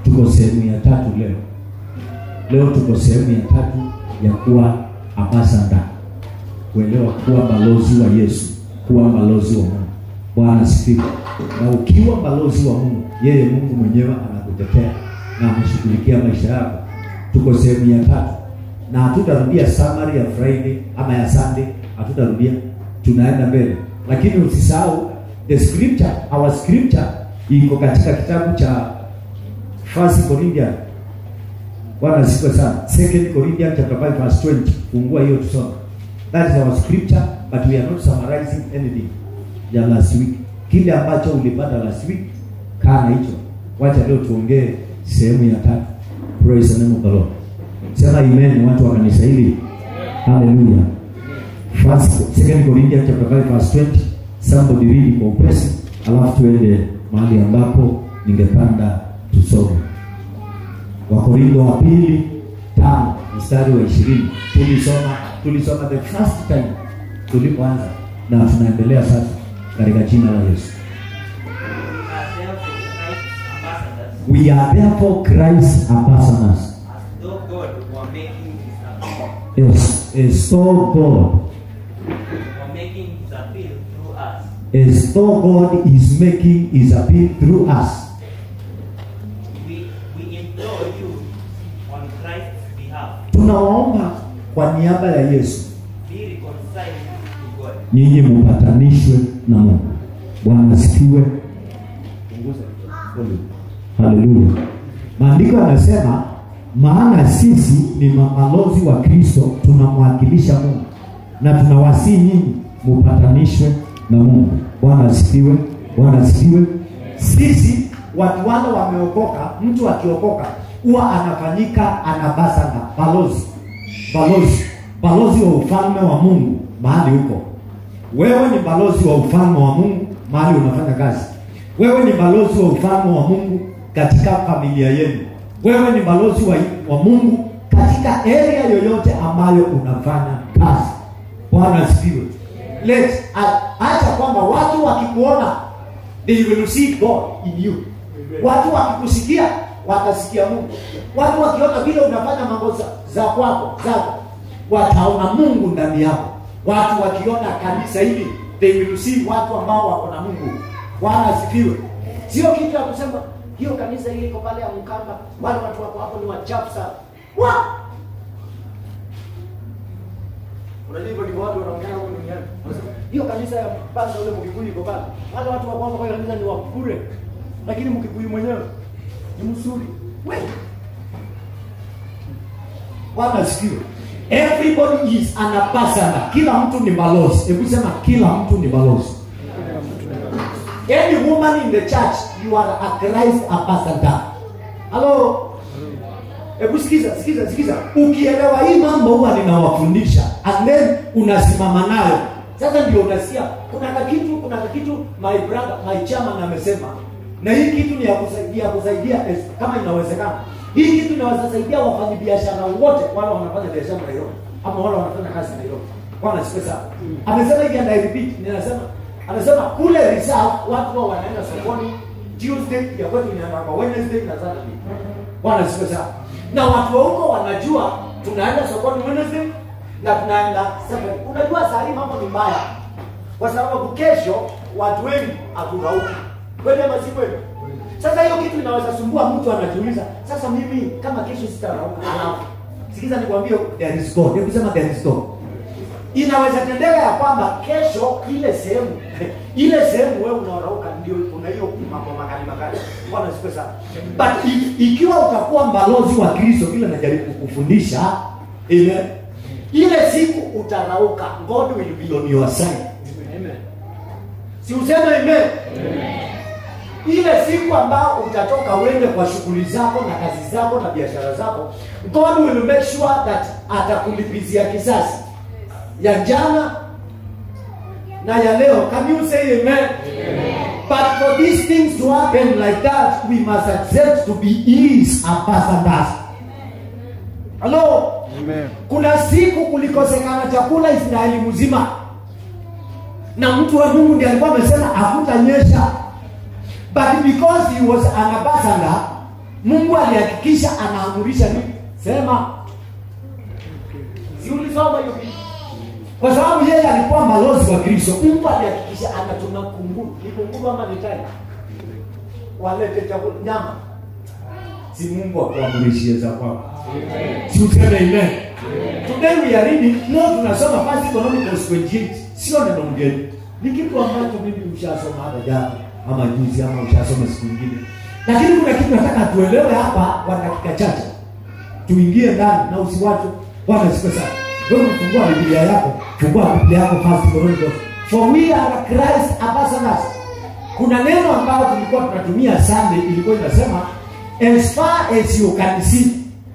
tuko sehemu ya tatu leo leo tuko sehemu ya tatu ya kuwa ambasada kuelewa kuwa balozi wa yesu kuwa balozi wa mungu bwana asifiwe na ukiwa balozi wa mungu yeye mungu mwenyewe anakutetea na ameshughulikia maisha yako tuko sehemu ya tatu na hatutarudia summary ya friday ama ya sunday hatutarudia tunaenda mbele lakini usisahau the scripture our scripture iko katika kitabu cha first corinthian bwana asifiwe sana second corinthian chapter 5 verse 20 fungua hiyo tusome that is our scripture but we are not summarizing anything ya last week kile ambacho ulipata last week kaa na hicho wacha leo tuongee sehemu ya tatu praise the name of the lord sema amen watu wa kanisa hili haleluya first second corinthians chapter 5 verse 20 somebody read kwa upesi alafu tuende mahali ambapo ningepanda tusome wakorintho wa pili tano mstari wa ishirini tulisoma tulisoma the first time tulipoanza na tunaendelea sasa katika jina la yesu we are therefore christ ambassadors As though God were making his appeal, as, as though god were making his appeal through us. as though god is making his appeal through us We, we implore you on Christ's behalf, tunawaomba kwa niaba ya yesu be reconciled to God. nyinyi mupatanishwe na mungu bwana asifiwe haleluya maandiko yanasema maana sisi ni mabalozi wa kristo tunamwakilisha mungu na tunawasii nyinyi mupatanishwe na mungu bwana asifiwe bwana asifiwe sisi watu wale wameokoka mtu akiokoka huwa anafanyika anabasana balozi balozi balozi wa ufalme wa mungu mahali huko wewe ni balozi wa ufalme wa mungu mahali unafanya kazi wewe ni balozi wa ufalme wa mungu katika familia yenu wewe ni balozi wa, wa mungu katika area yoyote ambayo unafanya kazi bwana asifiwe let a- acha kwamba watu wakikuona they will see god in you watu wakikusikia watasikia mungu watu wakiona vile unafanya mambo za, za kwako zako wataona mungu ndani yako watu wakiona kanisa hili they will see watu ambao wako na mungu bwana asifiwe sio kitu ya kusema hiyo kanisa hili iko pale ya mkamba wale watu wako hapo ni wachafu sana Wa! unajua hivyo ndivyo watu wanaongea huko duniani Wanasema, hiyo kanisa ya basa ule mkikuyu iko pale wale watu wako hapo kwa hiyo kanisa ni wabure lakini mkikuyu mwenyewe ni mzuri wewe bwana asifiwe everybody is an ambassador kila mtu ni balozi hebu sema kila mtu ni balozi any woman in the church you are a christ ambassador halo hebu sikiza sikiza sikiza ukielewa hii mambo huwa ninawafundisha and then unasimama nayo sasa ndio unasikia kuna kakitu kuna kakitu my brother my chairman amesema na hii kitu ni ya kusaidia kusaidia es- kama inawezekana hii kitu inaweza saidia wafanyabiashara wote wale wanafanya biashara Nairobi ama wale wanafanya kazi Nairobi bwana siku sana amesema hivi and I repeat ninasema anasema kule reserve watu wao wanaenda sokoni Tuesday ya kwetu inaenda Wednesday na Saturday bwana siku sana na watu wa huko wanajua tunaenda sokoni Wednesday na tunaenda Saturday unajua saa hii mambo ni mbaya kwa sababu kesho watu wengi haturauki kweli ama si kweli sasa hiyo kitu inaweza sumbua mtu anajiuliza sasa mimi kama kesho sitarauka alafu sikiza nikwambie there is God hebu sema there is God inaweza tendeka ya kwamba kesho ile sehemu ile sehemu wewe unaorauka ndio kuna hiyo mambo makali makali bwana siku sana but if, ikiwa utakuwa mbalozi wa Kristo vile najaribu kufundisha ile ile siku utarauka God will be on your side si useme amen ile siku ambao utatoka uende kwa shughuli zako na kazi zako na biashara zako god will make sure that atakulipizia kisasi ya jana na ya leo can you say amen, but for these things to happen like that we must accept to be his ambassadors halo kuna siku kulikosekana chakula israeli mzima na mtu wa mungu ndiye alikuwa amesema hakutanyesha but because he was an ambassador mungu alihakikisha anaamurisha nini sema si ulisoma hiyo kitu kwa sababu yeye alikuwa balozi wa kristo mungu alihakikisha anatuma kunguru ni kunguru ama ni tai walete chakula nyama si mungu akuamurishie za kwako si useme amen today we are reading no tunasoma first Chronicles 28 sio neno mgeni ni kitu ambacho mimi ushasoma hata jana ama juzi ama ushasoma siku nyingine lakini kuna kitu nataka tuelewe hapa kwa dakika chache tuingie ndani na usiwache bwana siku sana wewe fungua biblia yako fungua biblia yako first Chronicles for we are Christ ambassadors kuna neno ambalo tulikuwa tunatumia Sunday ilikuwa inasema as far as you can see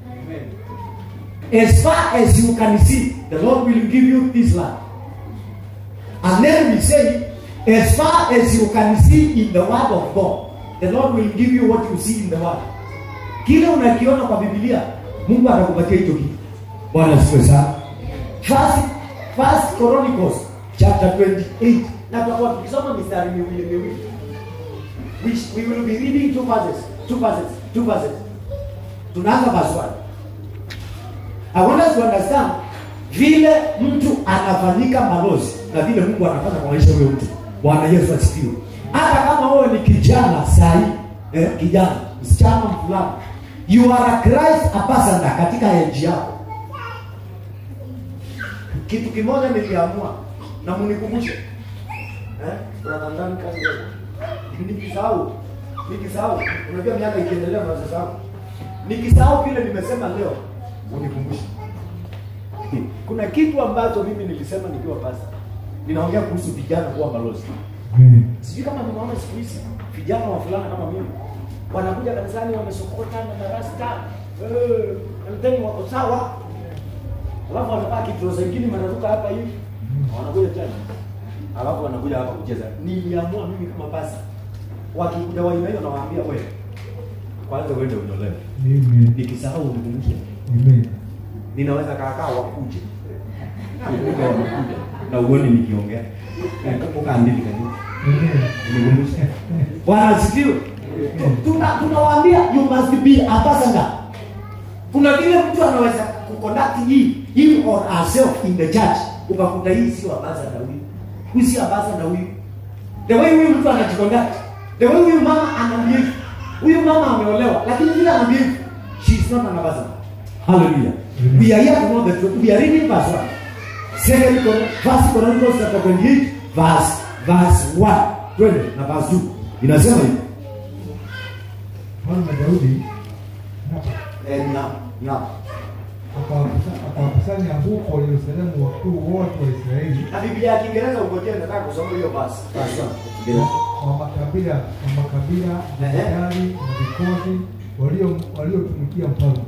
as far as you can see the Lord will give you this land and then we say as far as you can see in the word of God the Lord will give you what you see in the word kile unakiona kwa Biblia Mungu atakupatia hicho kitu Bwana asifiwe sana first first Chronicles chapter 28 na tutakuwa tukisoma mistari miwili miwili which we will be reading two verses two verses two verses tunaanza verse 1 I want us to understand vile mtu anafanyika balozi na vile Mungu anafanya kwa maisha ya huyo mtu. Bwana Yesu asifiwe. Hata kama wewe ni kijana sahi, eh, kijana, msichana fulani, you are a Christ ambassador katika nchi yako. Kitu kimoja niliamua na mnikumbushe. Eh? Tunatandani kazi leo. Nikisahau, nikisahau, unajua miaka ikiendelea unasahau. Nikisahau vile nimesema leo, unikumbushe. Kuna kitu ambacho mimi nilisema nikiwa pasta. Ninaongea kuhusu vijana kuwa balozi. Sijui kama nimeona siku hizi vijana wa fulana kama mimi wanakuja kanisani wamesokota na darasta eh, mteni wako sawa, alafu wanapaa kitro zingine wanaruka hapa hivi, wanakuja tena, alafu wanakuja hapa kucheza. Niliamua mimi kama pasta, wakikuja wa aina hiyo, nawaambia wewe kwanza uende unyolewe, nikisahau unikumbushe ninaweza kaakaa wakuje Kumbuka wamekuja na uone nikiongea Eh, kumbuka andili kani nikumbushe bwana asifiwe tuna tunawaambia you must be ambassador kuna vile mtu anaweza kuconduct hii him or herself in the church ukakuta hii sio ambassador huyu huyu si ambassador huyu the way huyu mtu anajiconduct the way huyu mama anabehave huyu mama ameolewa lakini vile anabehave she is not an ambassador hallelujah Amen. we are here to know the truth we are reading verse 1 second Chron- first Chronicles chapter 28 verse verse 1 twende na verse 2 inasema hivi Mfalme Daudi eh na na akawakusa- akawakusanya huko Yerusalemu wakuu wote wa Israeli na Biblia ya Kiingereza ungojea nataka kusoma hiyo verse verse 1 wa makabila wa makabila Ehe. jemadari na vikosi walio waliotumikia mfalme,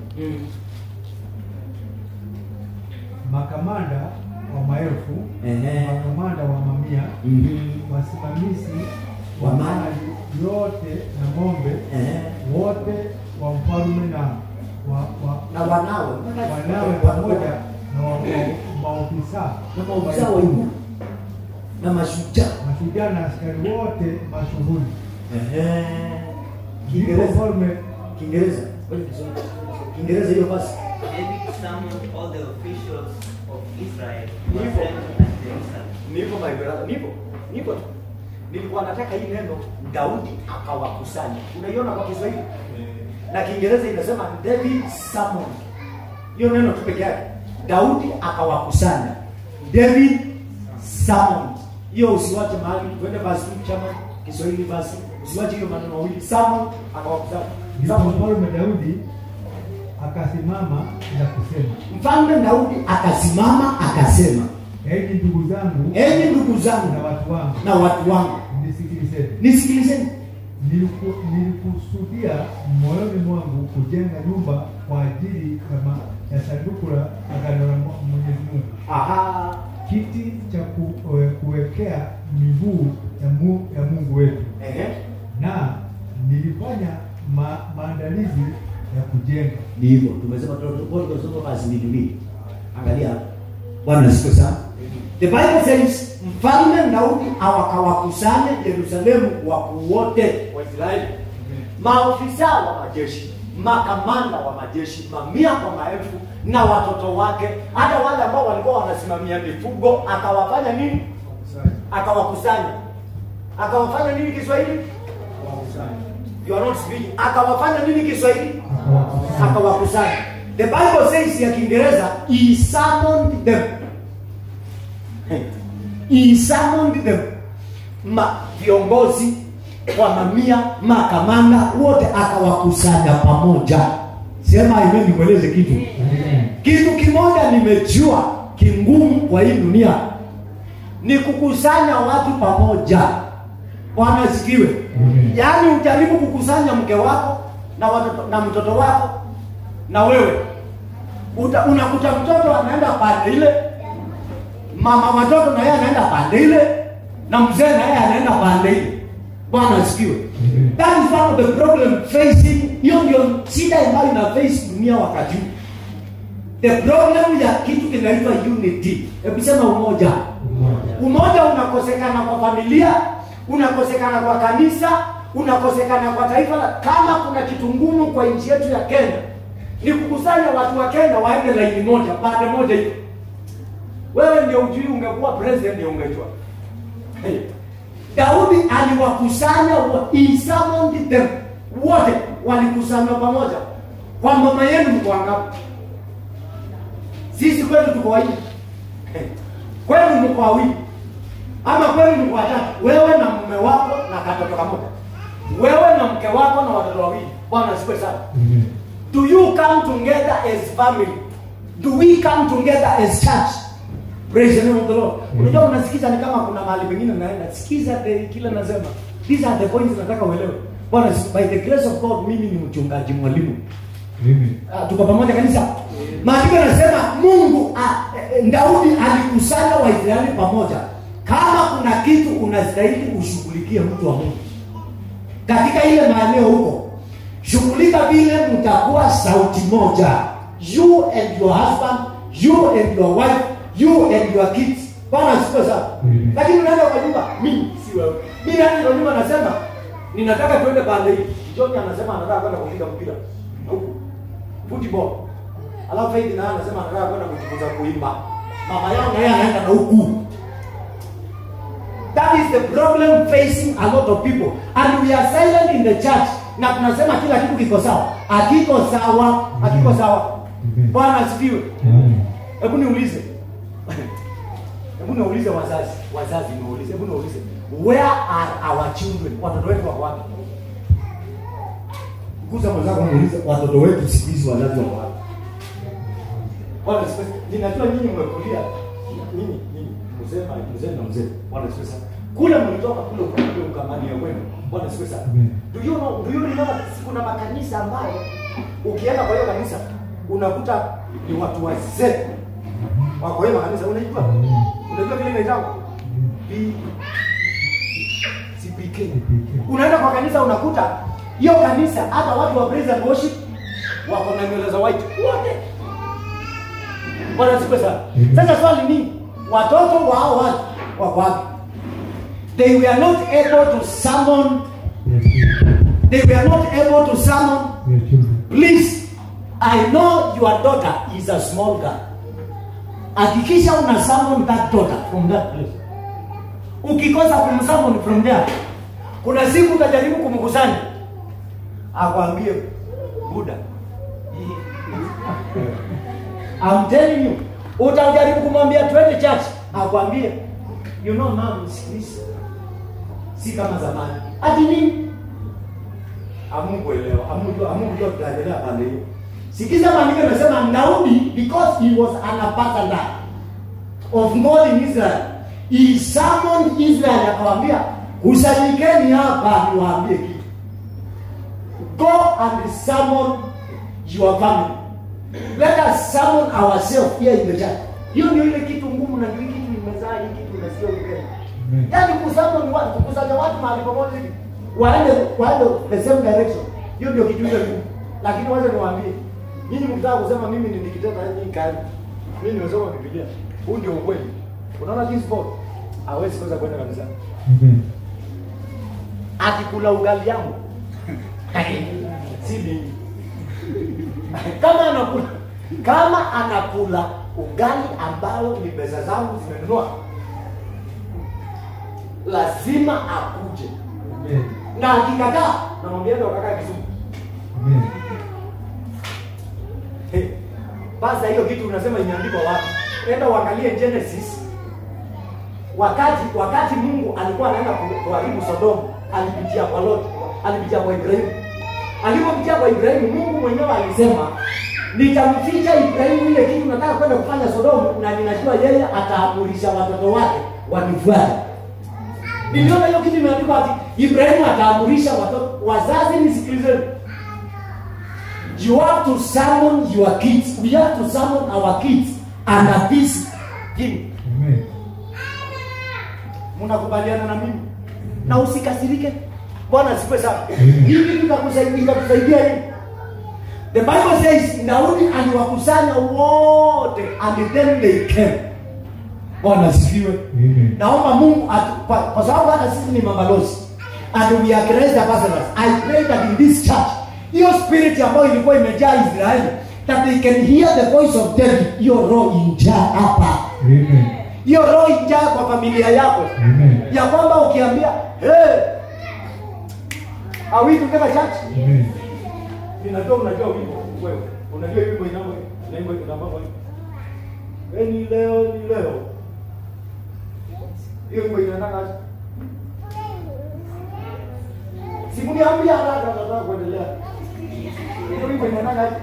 makamanda wa maelfu, Ehe. makamanda wa mamia, Mhm. wasimamizi Wa wa mali. mali yote na ng'ombe eh wote wa mfalme na wa, wa, na wanawe wanawe pamoja na wa- wa- maofisa na maofisa wa ikulu na mashujaa mashujaa na askari wote mashuhuri. ehe Ndipo Kiingereza mfalme Kiingereza Ngoja nisome. Kiingereza hiyo basi David summoned all the officials of Israel Nipo. who assembled at Jerusalem. nipo my brother nipo nipo tu nilikuwa nataka hii neno Daudi akawakusanya unaiona kwa Kiswahili na Kiingereza inasema David summoned hiyo neno tu peke yake Daudi akawakusanya David summoned hiyo usiwache mahali twende basi chama Kiswahili basi usiwache hiyo maneno mawili summoned akawakusanya ndipo Summoned. mfalme Daudi akasimama na kusema, mfalme Daudi akasimama akasema enyi ndugu zangu enyi ndugu zangu na watu wangu, na watu wangu nisikilizeni. nisikilizeni Niliku- Nilikusudia moyoni mwangu kujenga nyumba kwa ajili kama ya sanduku la agano la Mwenyezi Mungu, aha kiti cha ku, eh, kuwekea miguu ya, mu, ya Mungu wetu, ehe na nilifanya ma, maandalizi ya kujenga. ni hivyo tumesema tulikuwa tunasoma basi mbili mbili angalia hapa bwana asifiwe sana the bible says mfalme daudi awakawakusanya yerusalemu wakuu wote wa israeli maofisa wa majeshi makamanda wa majeshi mamia kwa maelfu na watoto wake hata wale ambao walikuwa wanasimamia mifugo akawafanya nini akawakusanya akawafanya nini kiswahili you are not speaking akawafanya nini kiswahili akawakusanya the bible says ya kiingereza he summoned them he summoned them ma viongozi wa mamia makamanda wote akawakusanya pamoja sema ime nikueleze kitu kitu kimoja nimejua kingumu kwa hii dunia ni kukusanya watu pamoja bwana asikiwe Amen. yaani ujaribu kukusanya mke wako na watoto, na mtoto wako na wewe Uta, unakuta mtoto anaenda pande ile mama watoto na yeye anaenda pande ile na mzee na yeye anaenda pande ile bwana asikiwe Amen. that is one of the problem facing hiyo ndio shida ambayo ina face dunia wakati huu the problem ya kitu kinaitwa unity hebu sema umoja umoja unakosekana kwa familia unakosekana kwa kanisa unakosekana kwa taifa la kama kuna kitu ngumu kwa nchi yetu ya kenya ni kukusanya watu wa kenya waende laini moja pande moja hiyo wewe ndio ujui ungekuwa president ndio ungejua hey. daudi aliwakusanya wa- he summoned them wote walikusanywa pamoja kwa mama yenu mko wangapi sisi kwetu tuko wawili kwenu mko wawili ama kwenu mko watatu wewe na mume wako na katoto kamoja wewe na mke wako na watoto wawili bwana asifiwe sana Amen. do you come together as family do we come together as church praise the name of the lord unajua unasikiza ni kama kuna mahali pengine naenda sikiza the- kile nasema these are the points nataka uelewe bwana by the grace of god mimi ni mchungaji mwalimu Amen. Ah, tuko pamoja kanisa maandiko yanasema mungu ah, eh, daudi alikusanya waisraeli pamoja kama kuna kitu unastahili ushughulikie mtu wa mungu katika ile maeneo huko shughulika vile mtakuwa sauti moja you and your husband you and your wife you and your kids bwana asifiwe sana Mhm. lakini unaenda kwa nyumba mimi si wewe mimi nani kwa nyumba nasema ninataka tuende pande hii John anasema anataka kwenda kupiga mpira huku football alafu Faith naye anasema anataka kwenda kujifunza kuimba mama yao naye anaenda na huku That is the problem facing a lot of people and we are silent in the church na tunasema kila kitu kiko sawa akiko sawa akiko sawa Mhm. bwana asifiwe Amen. hebu niulize hebu niulize wazazi wazazi niulize hebu niulize where are our children watoto wetu wako wapi kuza mwenzako muulize watoto wetu siku hizi wazazi wako wapi bwana asifiwe ninajua nyinyi mmekulia nyinyi nyinyi mzee mzee na mzee bwana asifiwe sana kule mlitoka kule ukakule ukamani ya kwenu bwana asifiwe sana Amen. do you know do you remember kuna makanisa ambayo ukienda kwa hiyo kanisa unakuta ni watu wazee wako hiyo makanisa unajua unajua vile inaitwa B CPK unaenda kwa kanisa unakuta hiyo kanisa hata watu wa praise and worship wako na nywele za white wote bwana siku sana sasa swali ni watoto wao watu wako wapi they were not able to summon Their children. they were not able to summon Their children. please i know your daughter is a small girl hakikisha una summon that daughter from that place ukikosa kumsummon from there kuna siku utajaribu kumkusanya akwambie buda I'm telling you utajaribu kumwambia twende church akwambie you know mom siku hizi si kama zamani ati nini amunguelewa amujua amujua tutaendelea pande hiyo sikiza maandiko yanasema daudi because he was an ambassador of God in Israel he summoned Israel akawaambia kusanyikeni hapa niwaambie kitu go and summon your family let us summon ourselves here in the church hiyo ndio ile kitu ngumu na ndio hii kitu imezaa hii kitu unasikia ukipenda Amen. yaani kusummon watu kukusanya watu mahali pamoja hivi waende waende the same direction hiyo ndio kitu ile ngumu lakini wacha niwaambie nyinyi mkitaka kusema mimi ni nikitenda nyinyi kali mimi nimesoma Biblia huu ndio ukweli unaona this boy hawezi kosa kwenda kanisani Amen. akikula ugali yangu si mimi kama anakula ugali ambao ni pesa zangu zimenunua lazima akuje Amen. na akikataa namwambia ndo kakaa kizungu Amen. Hey, basi hiyo kitu unasema imeandikwa wapi? Enda uangalie Genesis. Wakati wakati Mungu alikuwa anaenda ku- kuharibu Sodoma, alipitia kwa Lot, alipitia kwa Ibrahimu. Alipopitia kwa Ibrahimu, Mungu mwenyewe alisema nitamficha Ibrahimu ile kitu nataka kwenda kufanya Sodoma, na ninajua yeye ataamurisha watoto wake wanifuate. Niliona hiyo kitu imeandikwa ati Ibrahimu ataamurisha watoto wazazi, nisikilizeni you have to summon your kids. We have to summon our kids under this king. Amen. Mnakubaliana na mimi? Na usikasirike. Bwana asifiwe sana. Amen. Hii kitu itakusaidia itakusaidia hii. The Bible says Daudi aliwakusanya wote and then they came. Bwana asifiwe. Amen. Naomba Mungu atu, kwa, kwa sababu hata sisi ni mabalozi and we are Christ ambassadors. I pray that in this church hiyo spirit ambayo ilikuwa imejaa Israeli that they can hear the voice of David, hiyo roho injaa hapa, Amen. hiyo roho injaa kwa familia yako, Amen. ya kwamba ukiambia hey, are we together church? Amen. Ninajua unajua wimbo wewe, unajua wimbo inamo inaimba inamba kwa hiyo ni leo ni leo, hiyo wimbo inataka Simuniambia haraka nataka kuendelea. Hiyo wimbo inataka aje?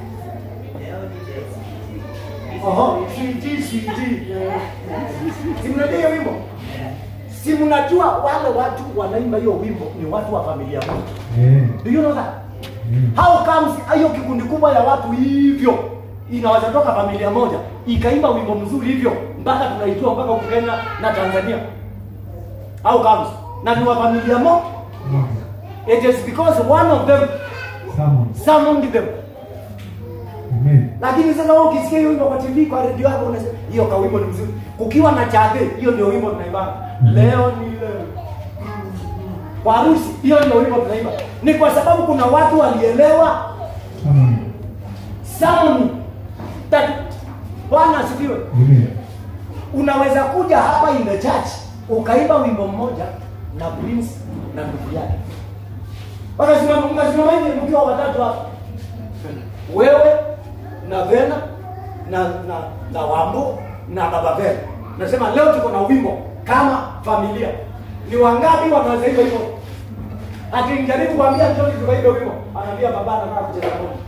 Oho, switi switi. Si mnajua hiyo wimbo? Si mnajua wale watu wanaimba hiyo wimbo ni watu wa familia moja. Amen. Do you know that? Amen. How comes hiyo kikundi kubwa ya watu hivyo inaweza toka familia moja ikaimba wimbo mzuri hivyo mpaka tunaijua mpaka huku Kenya na Tanzania? How comes? Na ni wa familia moja. Amen. It is because one of them Someone. summoned them. Amen. Lakini sasa wewe ukisikia hiyo wimbo kwa TV kwa redio yako unasema hiyo ka wimbo ni mzuri. Kukiwa na chade, hiyo ndio wimbo tunaimba. Leo ni leo. Kwa harusi, hiyo ndio wimbo tunaimba. Ni kwa sababu kuna watu walielewa Someone. sound that Bwana asifiwe. Amen. Unaweza kuja hapa in the church ukaimba wimbo mmoja na Prince na ndugu yake. Wakasimama mkasimama hivi mkiwa watatu hapa. Wewe na Vena na na na Wambo na Baba Vena. Nasema leo tuko na wimbo kama familia. Ni wangapi wanaweza hivyo hivyo? Akijaribu kuambia njoo tukaimbe wimbo, anaambia baba anataka kucheza moja.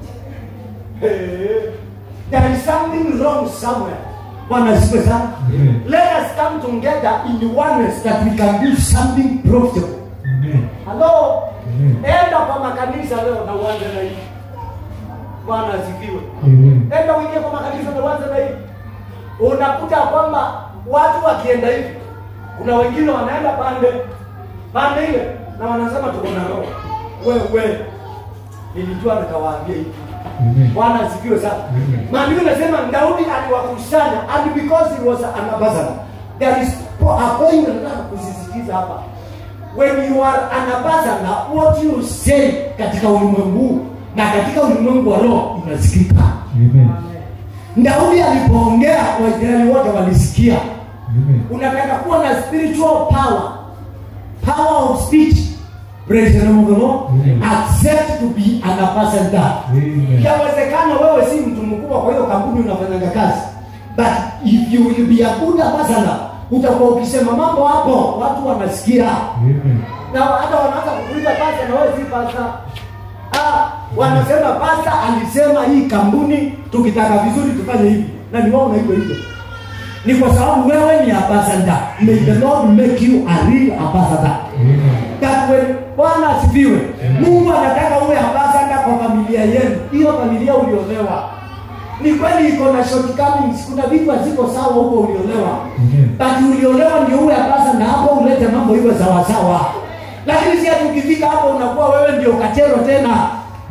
Hey, there is something wrong somewhere. Bwana asifiwe sana. Amen. Let us come together in oneness that we can do something profitable. Amen. Hello? Amen. Enda kwa makanisa leo na uanze na hii. Bwana asifiwe. Amen. Enda uingie kwa makanisa na uanze na hii. Unakuta kwamba watu wakienda hivi, kuna wengine wanaenda pande pande ile na wanasema tuko na roho. Wewe nilijua nikawaambia hivi. Amen. Bwana asifiwe sana. Amen. Maandiko nasema Daudi aliwakusanya and because he was an ambassador. There is po- a point nataka kusisitiza hapa. When you are an ambassador, what you say katika ulimwengu huu na katika ulimwengu wa roho inasikika. Amen. Daudi alipoongea Waisraeli wote walisikia. Amen. Unataka kuwa na spiritual power, power of speech. Praise the name of the Lord. Amen. Accept to be an ambassador. Amen. Yawezekana wewe si mtu mkubwa kwa hiyo kampuni unafanyanga kazi. But if you will be a good ambassador, utakuwa ukisema mambo hapo watu wanasikia. Amen. Na hata wanaanza kukuuliza pasa na wewe si pasa. Ah, wanasema pasa alisema hii kampuni tukitaka vizuri tufanye hivi. Na ni wao na hivyo hivyo. Ni kwa sababu wewe ni ambassador. May the Lord make you a real ambassador Amen. that when Bwana asifiwe, Mungu anataka uwe ambassador kwa familia yenu. Hiyo familia uliolewa, ni kweli iko na shortcomings, kuna vitu haziko sawa huko uliolewa, Amen. but uliolewa ndio uwe ambassador hapo, ulete mambo iwe sawa sawa, lakini si ati ukifika hapo unakuwa wewe ndio kachero tena.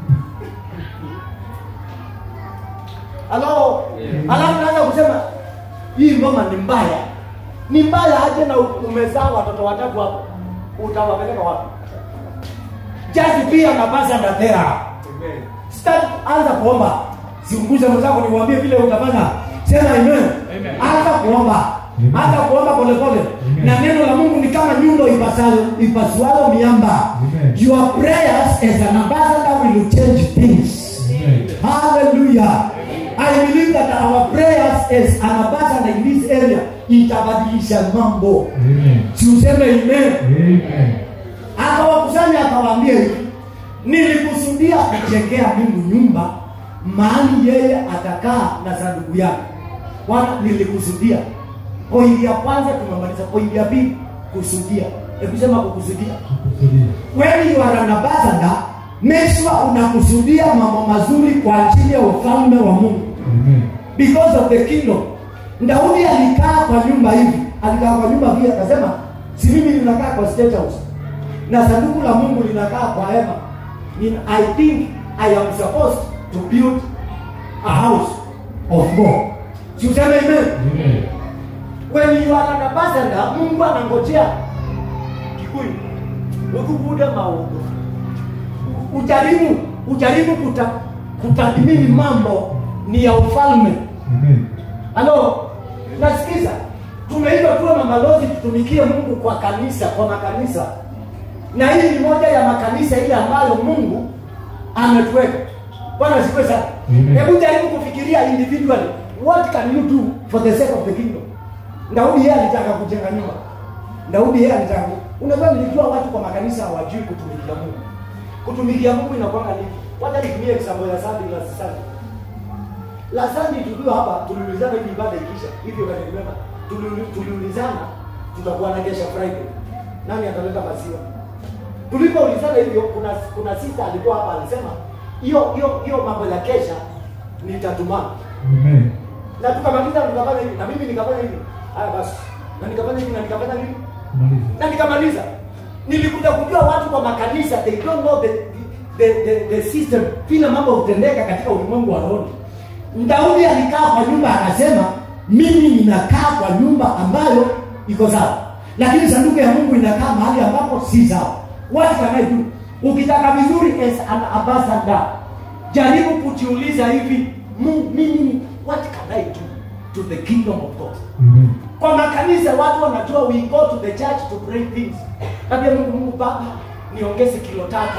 Halo, alafu naanza kusema hii ngoma ni mbaya, ni mbaya aje, na umezaa watoto watatu hapo, utawapeleka wapi? Just be an ambassador there. Amen. Start, anza kuomba, Siunguze mwenzako niwaambie vile utafanya. Sema amen. Amen. Hata kuomba. Amen. Hata kuomba polepole. Amen. Na neno la Mungu ni kama nyundo ipasayo ipasualo miamba. Amen. Your prayers as an ambassador will change things. Amen. Hallelujah. I believe that our prayers as an ambassador in this area itabadilisha mambo. Amen. Si useme amen. Amen. Akawakusanya akawaambia hivi, nilikusudia kujengea Mungu nyumba mahali yeye atakaa na sanduku yake. Bwana, nilikusudia. Pointi ya kwanza tumemaliza. Pointi ya pili kusudia. Hebu sema kukusudia. Kukusudia. When you are an ambassador, make sure unakusudia mambo mazuri kwa ajili ya ufalme wa Mungu Amen. because of the kingdom. Daudi alikaa kwa nyumba hivi, alikaa kwa nyumba vile, akasema si mimi ninakaa kwa state house na sanduku la Mungu linakaa kwa hema. Ni- I think I am supposed to build a house of God. Si useme amen? Amen. When you are an ambassador, Mungu anangojea Kikuyu ukubuda maungo ujaribu ujaribu kuta, kutathmini mambo ni ya ufalme Amen. halo nasikiza tumeitwa tuwe mamalozi tutumikie mungu kwa kanisa kwa makanisa na hii ni moja ya makanisa ile ambayo mungu ametuweka bwana sikwe sana Amen. hebu jaribu kufikiria individually what can you do for the sake of the kingdom daudi yeye alitaka kujenga nyumba daudi yeye alitaka ku- unajua nilijua watu kwa makanisa hawajui kutumikia mungu kutumikia mungu inakwanga nini wacha nitumie example ya sandi la sandi la sandi tukiwa hapa tuliulizana hivi ibada ikisha hivyo kanibeba tuliulizana tutakuwa na kesha friday nani ataleta maziwa tulipoulizana hivyo kuna kuna sista alikuwa hapa alisema hiyo hiyo hiyo mambo ya kesha nitatumana Amen. na tukamaliza tukafanya hivi na mimi nikafanya hivi haya basi na nikafanya hivi na nikafanya hivi Maliza. na nikamaliza nilikuja kujua watu kwa makanisa they don't know the, the, the, the system vile mambo hutendeka katika ulimwengu wa rohoni daudi alikaa kwa nyumba akasema mimi ninakaa kwa nyumba ambayo iko sawa lakini sanduku ya mungu inakaa mahali ambapo si sawa what can I do ukitaka vizuri as an ambassador jaribu kujiuliza hivi "Mungu, mimi what can I do to the kingdom of God Amen. kwa makanisa watu wanajua we go to the church to pray things labda mungu mungu baba niongeze kilo tatu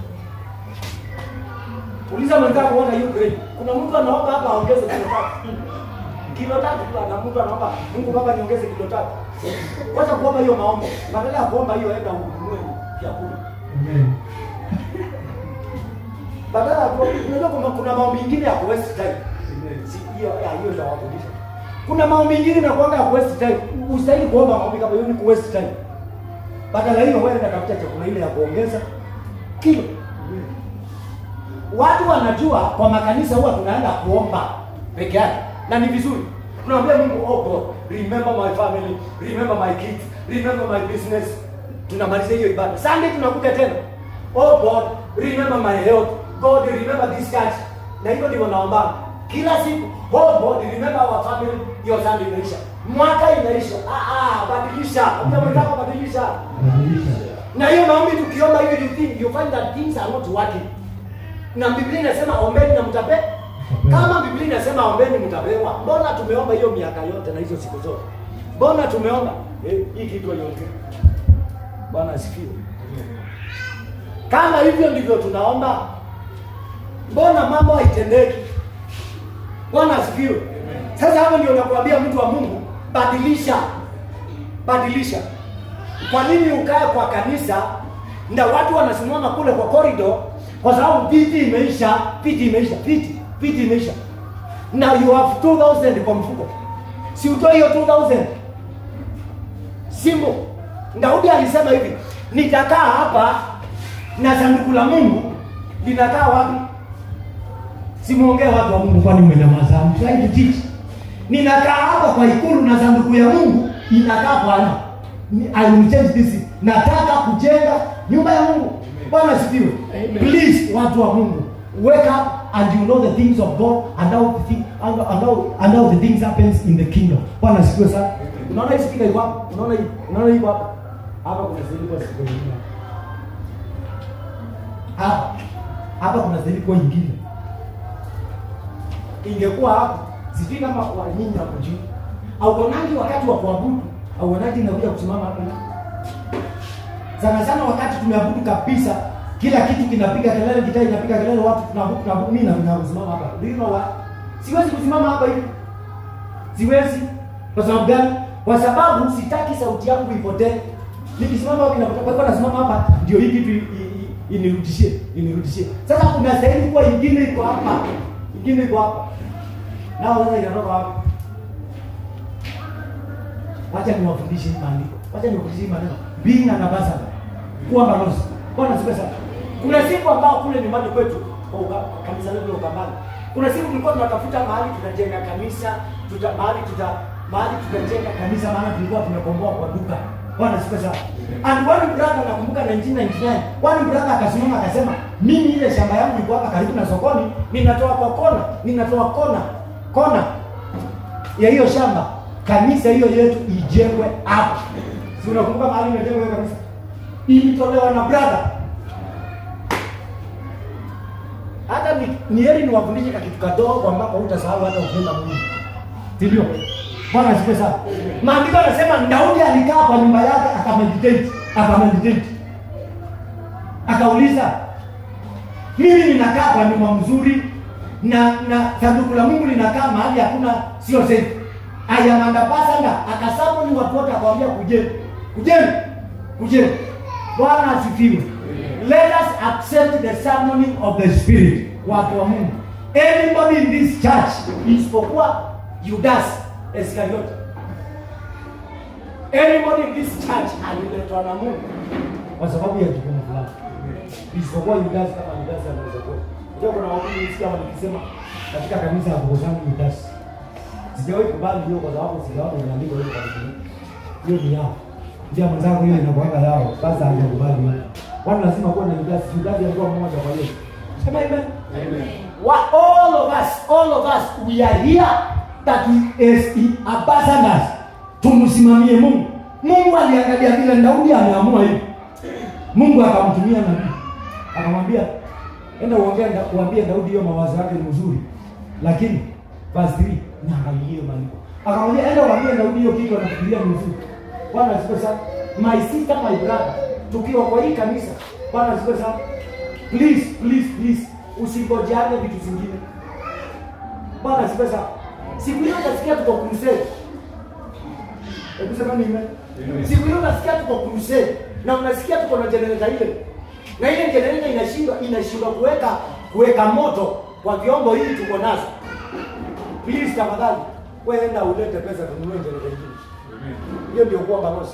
uliza mwenzako what are you praying kuna mtu anaomba hapa aongeze kilo tatu kilo tatu tu ana mtu anaomba mungu baba niongeze kilo tatu wacha kuomba hiyo maombi badala ya kuomba hiyo enda ununue vyakula Amen. badala ya kuomba unajua kuna, kuna maombi ingine ya kuwaste time Si- hiyo ya, hiyo nitawafundisha kuna maombi ingine inakuanga ya kuwaste time ustahili kuomba maombi kama hiyo ni kuwaste time badala hiyo wewe tafuta chakula ile ya kuongeza kilo watu wanajua kwa makanisa huwa tunaenda kuomba peke yake na ni vizuri tunaambia mungu oh god remember my family remember my kids remember my business tunamaliza hiyo ibada sunday tunakuja tena oh god remember my health god remember this church na hivyo ndivyo naomba kila siku oh god remember our family hiyo sunday inaisha mwaka inaisha ah, ah, badilisha ambia mwenzako badilisha Badilisha. na hiyo maombi tukiomba hiyo you think you find that things are not working na biblia inasema ombeni na mtape kama biblia inasema ombeni mtapewa mbona tumeomba hiyo miaka yote na hizo siku zote mbona tumeomba eh, hii kitu iongee bwana asifiwe kama hivyo ndivyo tunaomba mbona mambo haitendeki bwana asifiwe sasa hapo ndio nakuambia mtu wa mungu badilisha badilisha kwa nini ukae kwa kanisa na watu wanasimama kule kwa corridor kwa sababu viti imeisha viti imeisha viti viti imeisha na you have 2000 kwa mfuko si utoe hiyo 2000 simbo daudi alisema hivi nitakaa hapa na sanduku la mungu linakaa wapi simuongee watu wa mungu kwani mmenyamaza I'm trying to teach ninakaa hapa kwa ikulu na sanduku ya mungu inakaa bwana Ni- I will change this nataka kujenga nyumba ya mungu bwana sifiwe please watu wa mungu wake up and you know the things of god and how the, thing, and, and how, and how the things happens in the kingdom bwana sifiwe sana unaona hii speaker iko hapa unaona hii unaona hii iko hapa hapa kuna sehemu kwa speaker nyingine hapa hapa kuna sehemu kwa nyingine ingekuwa hapo sijui kama wa nyinyi hapo juu auonaji wakati wa kuabudu auonaji inakuja kusimama hapo sana sana wakati tumeabudu kabisa kila kitu kinapiga kelele gitaa inapiga kelele watu tunaabudu tunaabudu mimi na ninasimama hapa do you know what siwezi kusimama hapa hivi siwezi kwa sababu gani kwa sababu sitaki sauti yangu ipotee nikisimama hapa inapotea kwa hivyo nasimama hapa ndio hii kitu i- i- inirudishie inirudishie sasa kuna sehemu kuwa ingine iko hapa ingine iko hapa nao sasa inatoka wapi wacha niwafundishe hii maandiko wacha niwafundishe hii maneno being an ambassador kuwa balozi bwana siku sana kuna siku ambao kule nyumbani kwetu kwa uga- kwa kanisa letu la Ukambani kuna siku tulikuwa tunatafuta mahali tunajenga kanisa tuta mahali tuta mahali tutajenga kanisa maana tulikuwa tumekomboa kwa duka bwana siku sana and one brother nakumbuka 1999 one brother akasimama akasema mimi ile shamba yangu iko hapa karibu na sokoni ninatoa kwa kona ninatoa kona kona ya hiyo shamba kanisa hiyo yetu ijengwe hapa si unakumbuka mahali imejengwa hiyo kanisa ilitolewa na brother hata ni, ni heri niwafundishe kakitu kadogo ambapo utasahau hata ukienda Mungu si ndio bwana asifiwe sana maandiko yanasema daudi alikaa kwa nyumba yake akameditate akameditate akauliza mimi ninakaa kwa nyumba mzuri na na sanduku la mungu linakaa mahali hakuna sio safe ayamandapasanga akasabuni watu wote akawambia kujeni kujeni kujeni bwana asifiwe let us accept the summoning of the spirit watu wa mungu anybody in this church isipokuwa judas iskariote anybody in this church aliletwa na mungu kwa sababu ya jukumu fulani isipokuwa Yudas kama Yudas anaweza kuwa. Ndio kuna watu nisikia wakisema katika kanisa ya Bogozani Yudas. Sijawahi kubali hiyo kwa sababu sijaona inaandikwa hiyo kwa Biblia. Hiyo ni yao. Ndio mwenzangu hiyo inakuanga yao. Sasa hajakubali hiyo. Watu lazima kuwa na Yudas. Yudas alikuwa mmoja kwa hiyo. Sema amen. Amen. What all of us, all of us, we are here that we as ambassadors tumsimamie Mungu. Mungu aliangalia vile Daudi ameamua hivi. Mungu akamtumia nabii. Akamwambia enda uongee nda- uambie Daudi hiyo mawazo yake ni mzuri. Lakini verse 3 niangalie hiyo maandiko. Akamwambia enda uambie Daudi hiyo kitu anafikiria ni mzuri. Bwana asifiwe sana. My sister, my brother, tukiwa kwa hii kanisa. Bwana asifiwe sana. Please, please, please usingojeane vitu zingine. Bwana asifiwe sana. Siku hiyo utasikia tuko crusade. Hebu sema ni amen. Amen. Siku hiyo unasikia tuko crusade na unasikia tuko na generator ile. Na ile generator inashindwa inashindwa kuweka kuweka moto kwa vyombo hivi tuko nazo. Please tafadhali wewe enda ulete pesa tununue generator nyingine. Amen. Hiyo ndio kuwa balozi.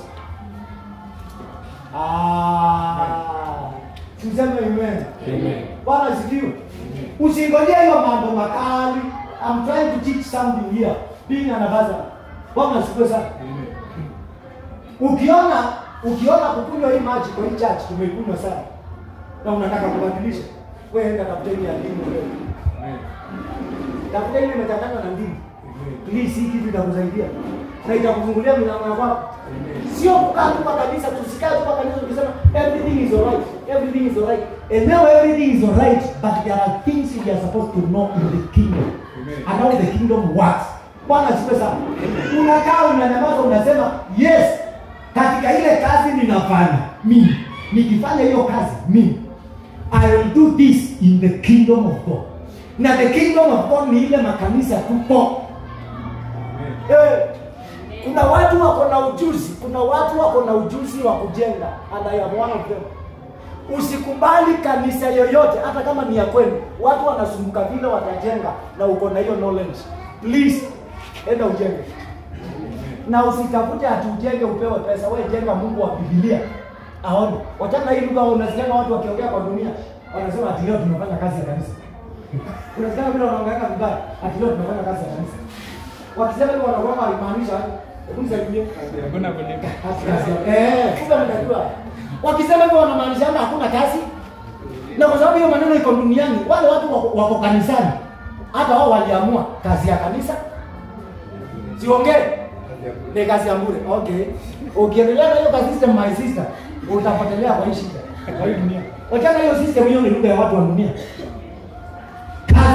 Ah. Tuseme amen. Amen. Bwana asifiwe. Usingojee hiyo mambo makali. I'm trying to teach something here. Being an ambassador. Bwana asifiwe sana. Amen. Ukiona ukiona kukunywa hii maji kwa hii church tumeikunywa sana. Na unataka kubadilisha. Wewe enda tafuta ile ya ndimu leo. Amen. Tafuta ile imechanganywa na ndimu. Amen. Please hii kitu itakusaidia. Na itakufungulia milango ya kwako. Amen. sio kukaa tu kwa kanisa tusikae tu kwa kanisa tukisema everything is alright everything is alright and now everything is alright but there are things we are supposed to know in the kingdom Amen. and how the kingdom works bwana sipe sana unakaa unanyamaza unasema yes katika ile kazi ninafanya mimi nikifanya hiyo kazi mimi I will do this in the kingdom of God na the kingdom of God ni ile makanisa tupo Amen. Eh, kuna watu wako na ujuzi kuna watu wako na ujuzi wa kujenga and I am one of them usikubali kanisa yoyote hata kama ni ya kwenu watu wanasumbuka vile watajenga na uko na hiyo knowledge please enda ujenge na usitafute ati ujenge upewe pesa we jenga mungu wa bibilia aone wachana hii lugha unasikianga watu wakiongea kwa dunia wanasema ati leo tunafanya kazi ya kanisa unasikianga vile wanaongeanga vibaya ati leo tunafanya kazi ya kanisa wakisema hivyo wanakuwa walimaanisha hebu nisaidie Hakuna kulipa. Eh, kumbe mnajua. Wakisema hivyo wanamaanisha kwamba hakuna kazi. Na kwa sababu hiyo maneno iko duniani, wale watu wako, wako kanisani. Hata wao waliamua kazi ya kanisa. Siongee. Ni kazi ya bure. Okay. Ukiendelea na hiyo kazi system my sister, utapotelea kwa hii shida. Kwa hii dunia. Wachana hiyo system hiyo ni lugha ya watu wa dunia. Kazi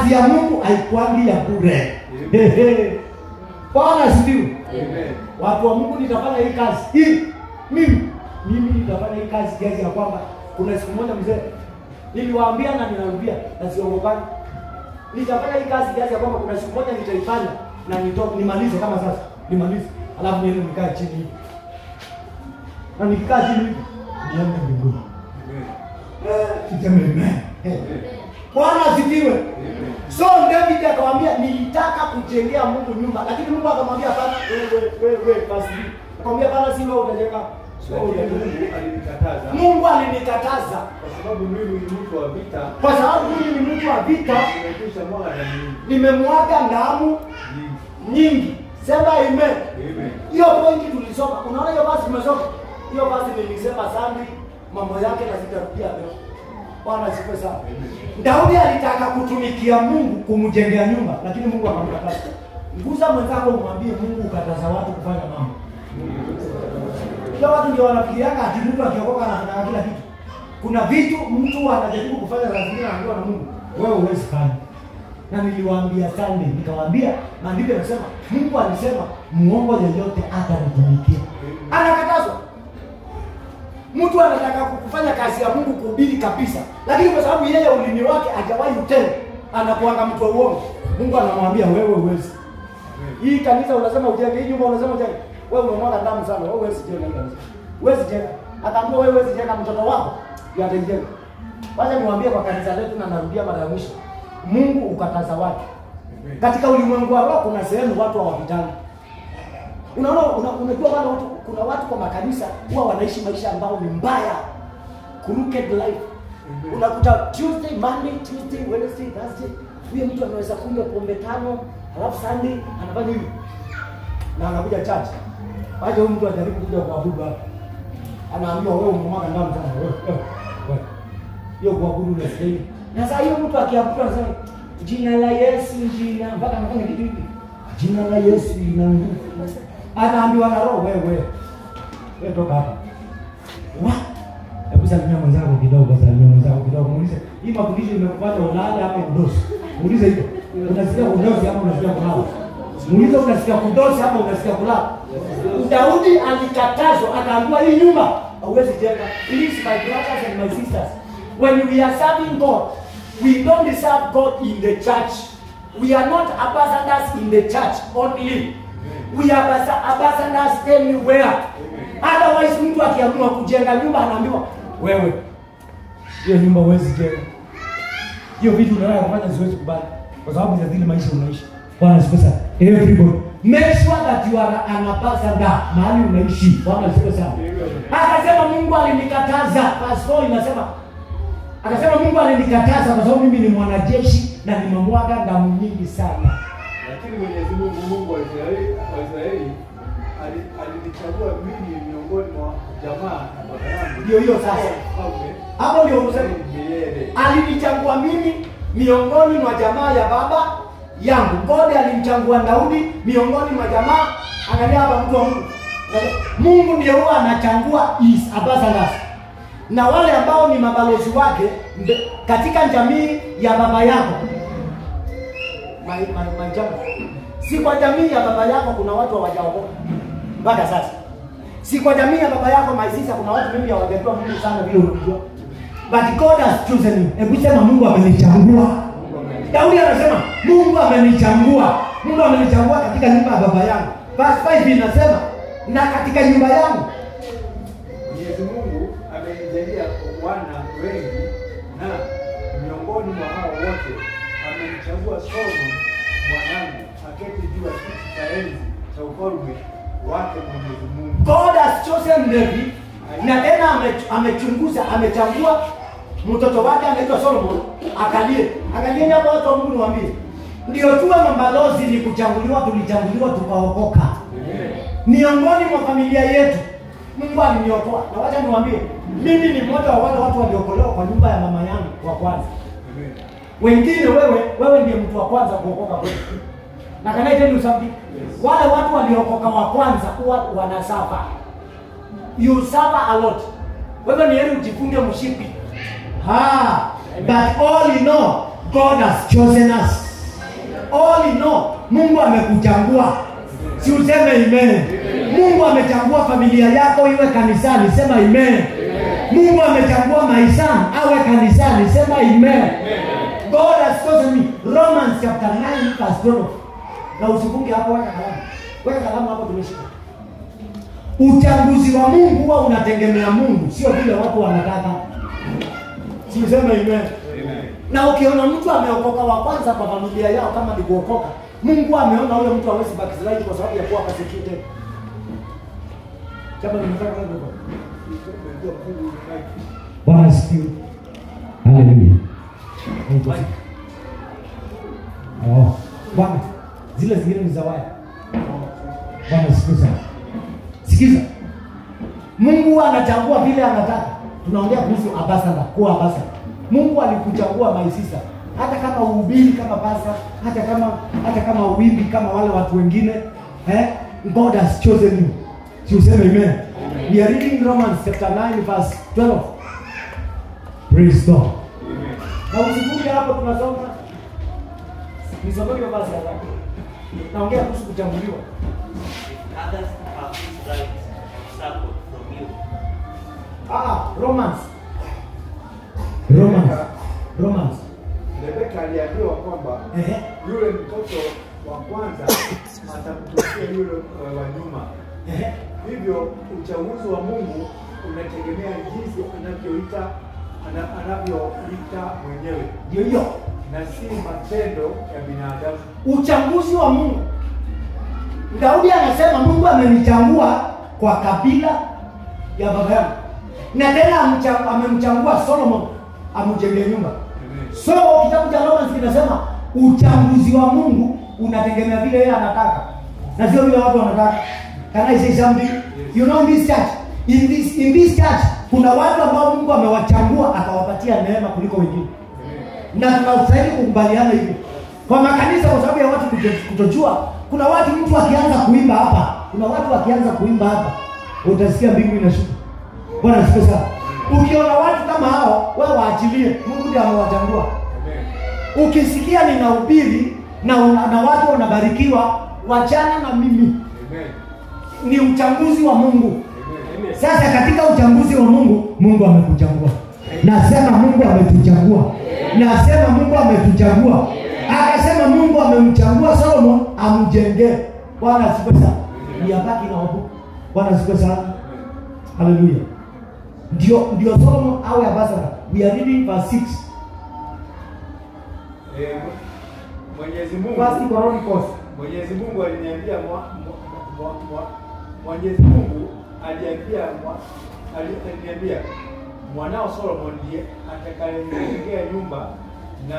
kazi ya mungu haikwangi ya bure Hehe. bwana asifiwe Amen. watu wa mungu nitafanya hii kazi hii mimi mimi nitafanya hii kazi kiasi ya kwamba kuna siku moja mzee niliwaambia na ninarudia na siongopani nitafanya hii kazi kiasi ya kwamba kuna siku moja nitaifanya na nito, nimalize kama sasa nimalize alafu niende nikae chini hivi na nikikaa chini hivi niende mbinguni Siseme amen. Eh. bwana asifiwe so david akamwambia nilitaka kujengea mungu nyumba lakini mungu akamwambia hapana wewe wewe wewe basi akamwambia hapana si wewe utajenga wewe Lakini utajenga." Mungu alinikataza mungu alinikataza kwa sababu mimi ni mtu wa vita, kwa sababu mimi ni mtu wa vita nimekwisha mwaga damu nyingi. nimemwaga damu nyingi sema amen Amen. hiyo pointi tulisoma unaona hiyo basi tumesoma hiyo basi nilisema sandi mambo yake na sitarudia leo bwana sife sana daudi alitaka kutumikia mungu kumjengea nyumba lakini mungu akamkataza nguza mwenzako umwambie mungu ukataza watu kufanya mambo Kila watu ndio wanafikiriaka ati mtu akiokoka anafanya kila kitu. Kuna vitu mtu anajaribu kufanya za zingine anaambiwa na Mungu, wewe huwezi fanya. Na niliwaambia Sunday, nikawaambia maandiko yanasema Mungu alisema muongo yeyote atanitumikia. Anakatazwa. Mtu anataka kufanya kazi ya Mungu kuhubiri kabisa, lakini kwa sababu yeye ulimi wake hajawahi utenda, anakuanga mtu wa uongo. Mungu anamwambia wewe huwezi. Hii kanisa unasema ujenge, hii nyumba unasema ujenge. Wewe unamwaga damu sana, wewe huwezi jenga hii kanisa. Huwezi jenga. Ataambia wewe huwezi jenga mtoto wako, ndiye atajenga. Wacha niwaambie kwa kanisa letu na narudia mara ya mwisho. Mungu ukataza watu. Katika ulimwengu wa roho kuna sehemu watu hawapitani. Unaona una, unajua wale watu kuna watu kwa makanisa huwa wanaishi maisha ambayo ni mbaya. Crooked life. Unakuta Tuesday, Monday, Tuesday, Wednesday, Thursday, huyo mtu anaweza kunywa pombe tano, alafu Sunday anafanya hivi. Na anakuja church. Waje huyu mtu ajaribu kuja kuabudu hapa. Anaambiwa wewe umemwaga damu sana. Wewe. wewe, wewe. Hiyo kuabudu unastahili. Na sasa hiyo mtu akiabudu anasema jina la Yesu jina mpaka anafanya kitu hiki. Jina la Yesu lina nguvu. Anaambiwa na roho wewe. Wewe toka hapa. What? Hebu salimia mwenzako kidogo, salimia mwenzako kidogo. Muulize, hii mafundisho imekupata ulale ama udosi? Muulize hivyo. Unasikia udosi ama unasikia kulala? Muulize unasikia kudosi ama unasikia kulala? Daudi alikatazwa, akaambiwa hii nyumba hauwezi jenga. Please my brothers and my sisters, when we are serving God, we don't serve God in the church. We are not ambassadors in the church only. We are ambassa- ambassadors anywhere. Otherwise mtu akiamua kujenga nyumba anaambiwa wewe hiyo nyumba huwezi jenga. Hiyo vitu unataka kufanya siwezi kubali kwa sababu ya zile maisha unaishi. Bwana asifiwe sana. Everybody make sure that you are an ambassador mahali unaishi. Bwana asifiwe sana. Akasema Mungu alinikataza. Verse 4 inasema akasema Mungu alinikataza kwa sababu mimi ni mwanajeshi na nimemwaga damu nyingi sana. Lakini Mwenyezi Mungu, Mungu wa Israeli, wa Israeli ali- alinichagua mimi miongoni mwa jamaa na baba yangu. Ndio hiyo sasa. Mfalme Hapo ndio useme milele. alinichagua mimi miongoni mwa jamaa ya baba yangu. God alimchagua Daudi miongoni mwa jamaa. Angalia hapa, mtu wa Mungu, Angalia. Mungu ndiye huwa anachagua his ambassadors na wale ambao ni mabalozi wake mbe- katika jamii ya baba yako. My, my, my jamaa. Si kwa jamii ya baba yako kuna watu hawajaokoka mpaka sasa. Si kwa jamii ya baba yako my sister kuna watu mimi hawajajua Mungu sana vile unajua. But God has chosen you. Hebu sema Mungu amenichagua. Daudi anasema Mungu amenichagua. Mungu amenichagua katika nyumba ya baba yangu. Verse 5 inasema na katika nyumba yangu. Mwenyezi Mungu amenijalia wana wengi na miongoni mwa hao wote amenichagua Solomon mwanangu aketi juu ya kiti cha enzi cha ufalme wake Mwenyezi Mungu. God has chosen David na tena ame- amechunguza amechagua mtoto wake anaitwa Solomon akalie. Angalieni hapo watu wa Mungu niwaambie. Ndio tuwe mabalozi ni kuchaguliwa tulichaguliwa tukaokoka. Miongoni mwa familia yetu Mungu aliniokoa. Na wacha niwaambie, mimi ni mmoja wa wale watu waliokolewa kwa nyumba ya mama yangu wa kwanza. Wengine wewe wewe ndiye mtu wa kwanza kuokoka kwetu. Na can I tell you something? Wale watu waliokoka wa kwanza huwa wanasafa. You suffer a lot. Wewe ni heri ujifunge mshipi. Ha, but all in all, god has chosen us all in all mungu amekuchagua si useme amen mungu amechagua familia yako iwe kanisani sema amen mungu amechagua maisani awe kanisani sema amen god has chosen me romans chapter 9 verse 12 na usifunge hapo weka kalamu weka kalamu hapo tumeshika uchaguzi wa mungu huwa unategemea mungu sio vile watu wanataka siuseme amen na ukiona mtu ameokoka wa kwanza kwa familia yao kama ni kuokoka mungu ameona huyo mtu awezi backslide kwa sababu ya kuwa persecuted kama nimetaka kwenda huko. bwana asifiwe haleluya oh bwana zile zingine ni za waya bwana asifiwe sana sikiza mungu anachagua vile anataka tunaongea kuhusu abasada kuwa abasada mungu alikuchagua maisisa hata kama uhubiri kama basa hata kama hata kama uwimbi kama wale watu wengine eh? god has chosen you si useme amen we are reading romans chapter 9 verse 12 praise god na usifunge hapo tunasoma nisomeke basi haraka naongea kuhusu kuchaguliwa If others have this right of support from you, ah romans romans romans Rebeka aliambiwa kwamba ehe yule mtoto wa kwanza atamtumikia yule uh, wa nyuma. ehe Hivyo uchaguzi wa Mungu unategemea jinsi anavyoita ana- anavyoita mwenyewe ndio hiyo na si matendo ya binadamu. uchaguzi wa mungu daudi anasema mungu amenichagua kwa kabila ya baba yangu na tena amcha- amemchagua solomon amjengee nyumba so kitabu cha romans kinasema uchaguzi wa mungu unategemea vile yeye anataka na sio vile watu wanataka can i say something you know in this church in this, in this church kuna watu ambao mungu amewachagua akawapatia neema kuliko wengine na tunastahili kukubaliana hivyo kwa makanisa kwa sababu ya watu kuto- kutojua kuna watu mtu akianza kuimba hapa kuna watu wakianza kuimba hapa utasikia mbingu inashuka bwana asifiwe sana ukiona watu kama hao wewe waachilie mungu ndiye amewachagua ukisikia ninahubiri na, una- na watu wanabarikiwa wachana na mimi Amen. ni uchaguzi wa mungu Amen. sasa katika uchaguzi wa mungu mungu amekuchagua nasema mungu ametuchagua nasema mungu ametuchagua akasema mungu amemchagua solomon amjengee bwana asifiwe sana niabaki na wabu bwana asifiwe sana haleluya ndio ndio solomon awe ambassador we are reading verse 6 Eh, Mwenyezi Mungu First Chronicles Mwenyezi Mungu aliniambia mwa- mwa- mwa- mwa- Mwenyezi Mungu aliambia mwa- ali- aliniambia mwanao Solomon ndiye atakayejengea nyumba na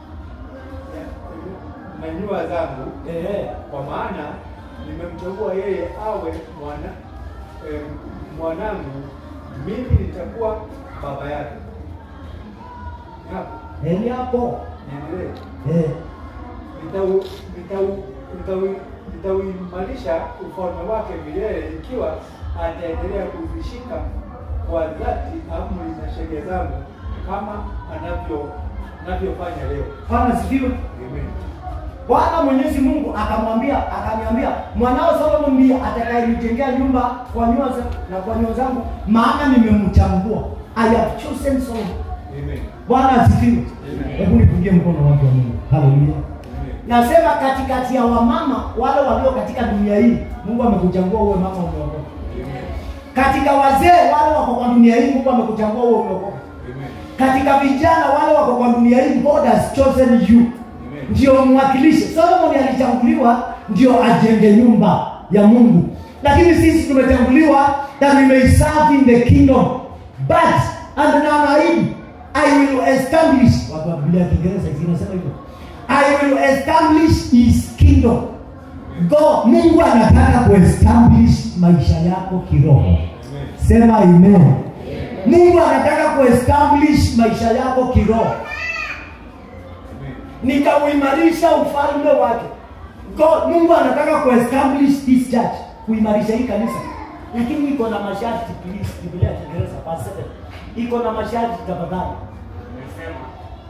na nyua zangu eh kwa maana nimemchagua yeye awe mwana eh, mwanangu mimi nitakuwa baba yake. Hapo eli hapo niendelee. eh Nitau- nitau- nitau- nitauimarisha ufalme wake milele ikiwa ataendelea kuzishika kwa dhati amri na sheria zangu kama anavyo anavyofanya leo. bwana asifiwe Amen. bwana mwenyezi mungu akamwambia akaniambia mwanao solomon ndiye atakayenijengea nyumba kwa nyua za- na kwa nyua zangu maana nimemchagua i have chosen solomon Amen. bwana asifiwe Amen. hebu nipungie mkono watu wa mungu haleluya Amen. nasema katikati ya wamama wale walio katika dunia hii mungu amekuchagua uwe mama umeokoka Amen. katika wazee wale wako kwa dunia hii mungu amekuchagua uwe umeokoka Amen. katika vijana wale wako kwa dunia hii god has chosen you Amen. ndio mwakilishe solomon alichaguliwa ndio ajenge nyumba ya mungu lakini sisi tumechaguliwa that we may serve in the kingdom but and na naahidi i will establish watu wa biblia ya kiingereza zinasema hivyo i will establish his kingdom god mungu anataka kuestablish maisha yako kiroho Amen. sema amen mungu anataka kuestablish maisha yako kiroho Amen. nikauimarisha ufalme wake God, mungu anataka kuestablish this church kuimarisha hii kanisa lakini iko na masharti please biblia ya kiingereza verse seven. iko na masharti tafadhali umesema na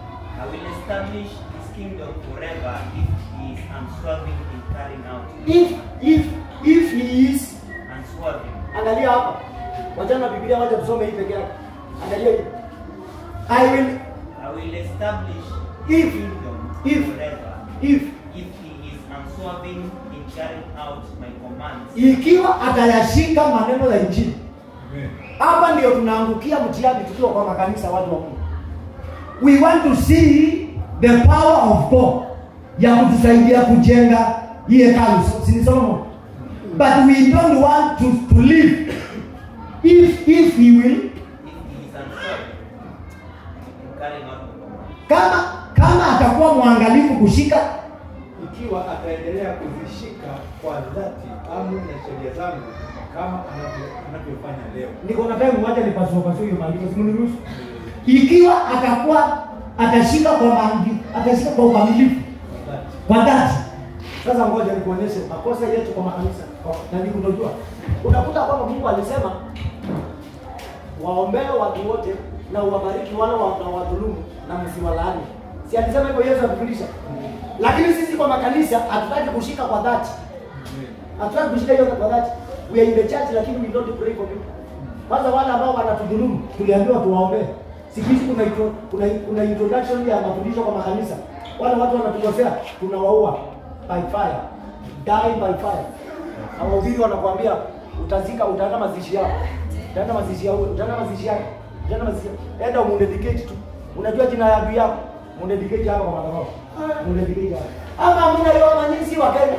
I will establish his kingdom forever if he is unswerving in carrying out if if if he is unswerving. angalia hapa wachana na biblia wacha tusome hii peke yake angalia hii i will I will establish If- his kingdom if- forever if if he is unswerving in carrying out my commands. ikiwa atayashika maneno ya injili Amen. hapa ndio tunaangukia mtihani tukiwa kwa makanisa watu wa mungu we want to see the power of god ya kutusaidia kujenga hii hekalu sini solomon but we don't want to, to live if if he will If he is unswerving in carrying out my commands. kama kama atakuwa mwangalifu kushika ikiwa ataendelea kuzishika kwa dhati amri na sheria zangu kama anavyo- anavyofanya leo. niko na time moja nipasuapasue hiyo maandiko simniruhusu ikiwa atakuwa atashika kwa maandi, atashika kwa ukamilifu Kwa dhati. kwa dhati. Sasa ngoja nikuonyeshe makosa yetu kwa makanisa Kwa- na nikunojua, unakuta kwamba Mungu alisema waombee watu wote na uwabariki wale wanawadhulumu na msiwalaani. Si alisema hivyo Yesu akifundisha? Lakini sisi kwa makanisa hatutaki kushika kwa dhati, Amen. hatutaki kushika hiyo kwa dhati. We are in the church lakini we don't pray for people. Kwanza wale ambao wanatudhulumu tuliambiwa tuwaombee. Siku hizi kuna, intro- kuna, kuna introduction ya mafundisho kwa makanisa. Wale watu wanatukosea tunawaua by fire, die by fire. Na wahubiri wanakuambia utazika, utaenda mazishi yao, utaenda mazishi yao, utaenda mazishi yake, utaenda mazishi yake. Enda umundedicate tu. Unajua jina ya adui yako, mundedicate hapa kwa madhabahu, mundedicate hapa. Ama hamna hiyo, ama nyinyi si wa Kenya,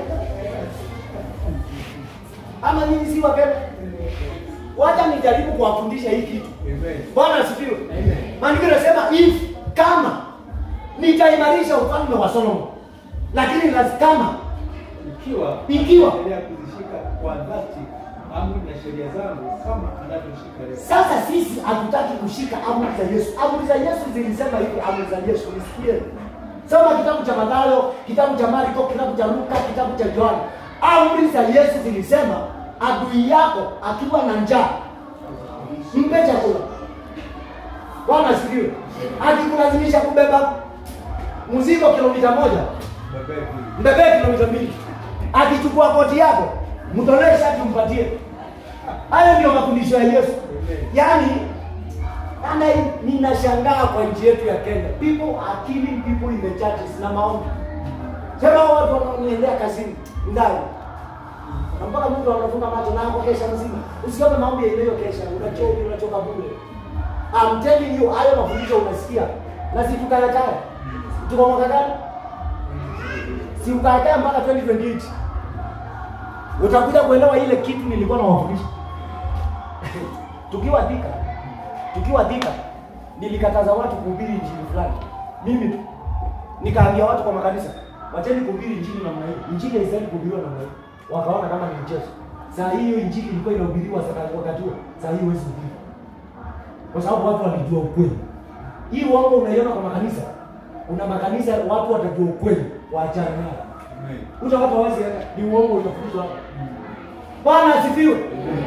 ama nyinyi si wa Kenya. Wacha nijaribu kuwafundisha hii kitu. Amen. Bwana asifiwe. Amen. Maandiko yanasema if kama nitaimarisha ufalme wa Solomon, lakini lazima kama Ikiwa Ikiwa. ataendelea kuzishika kwa dhati amri na sheria zangu kama anavyoshika leo. sasa sisi hatutaki kushika amri za Yesu. Amri za Yesu zilisema hivi, amri za Yesu nisikie. Soma kitabu cha Mathayo, kitabu cha Marko, kitabu cha Luka, kitabu cha Yohana. Amri za Yesu zilisema adui yako akiwa na njaa mpe chakula. Bwana asifiwe. Akikulazimisha kubeba mzigo kilomita moja, Bebe mbebee kilomita mbili. Akichukua koti yako, mtolee shati umpatie. Hayo ndio mafundisho ya Yesu. Yaani ana ninashangaa kwa nchi yetu ya Kenya. People are killing people in the churches na maombi. Sema hao watu wanaoendea kazini ndani. Na mpaka mtu anafunga macho na hapo kesha mzima. Usiombe maombi ya ile kesha, unachoka unachoka bure. I'm telling you hayo mafundisho unasikia. Na si tukayakaya. Tuko mwaka gani? Si ukayakaya mpaka 2028. Utakuja kuelewa ile kitu nilikuwa nawafundisha. tukiwa Thika, tukiwa Thika, nilikataza watu kuhubiri injili fulani. Mimi tu nikaambia watu kwa makanisa, wacheni kuhubiri injili namna hii. Injili haistahili kuhubiriwa namna hii. Wakaona kama ni mchezo. Saa hiyo injili ilikuwa inahubiriwa sasa wakati huo. Saa hii huwezi kuhubiri. Kwa sababu watu walijua ukweli. Hii uongo unaiona kwa makanisa. Kuna makanisa watu watajua ukweli, waachane nayo. Amen. Utapata wazi ni uongo utafundishwa hapa. Bwana asifiwe.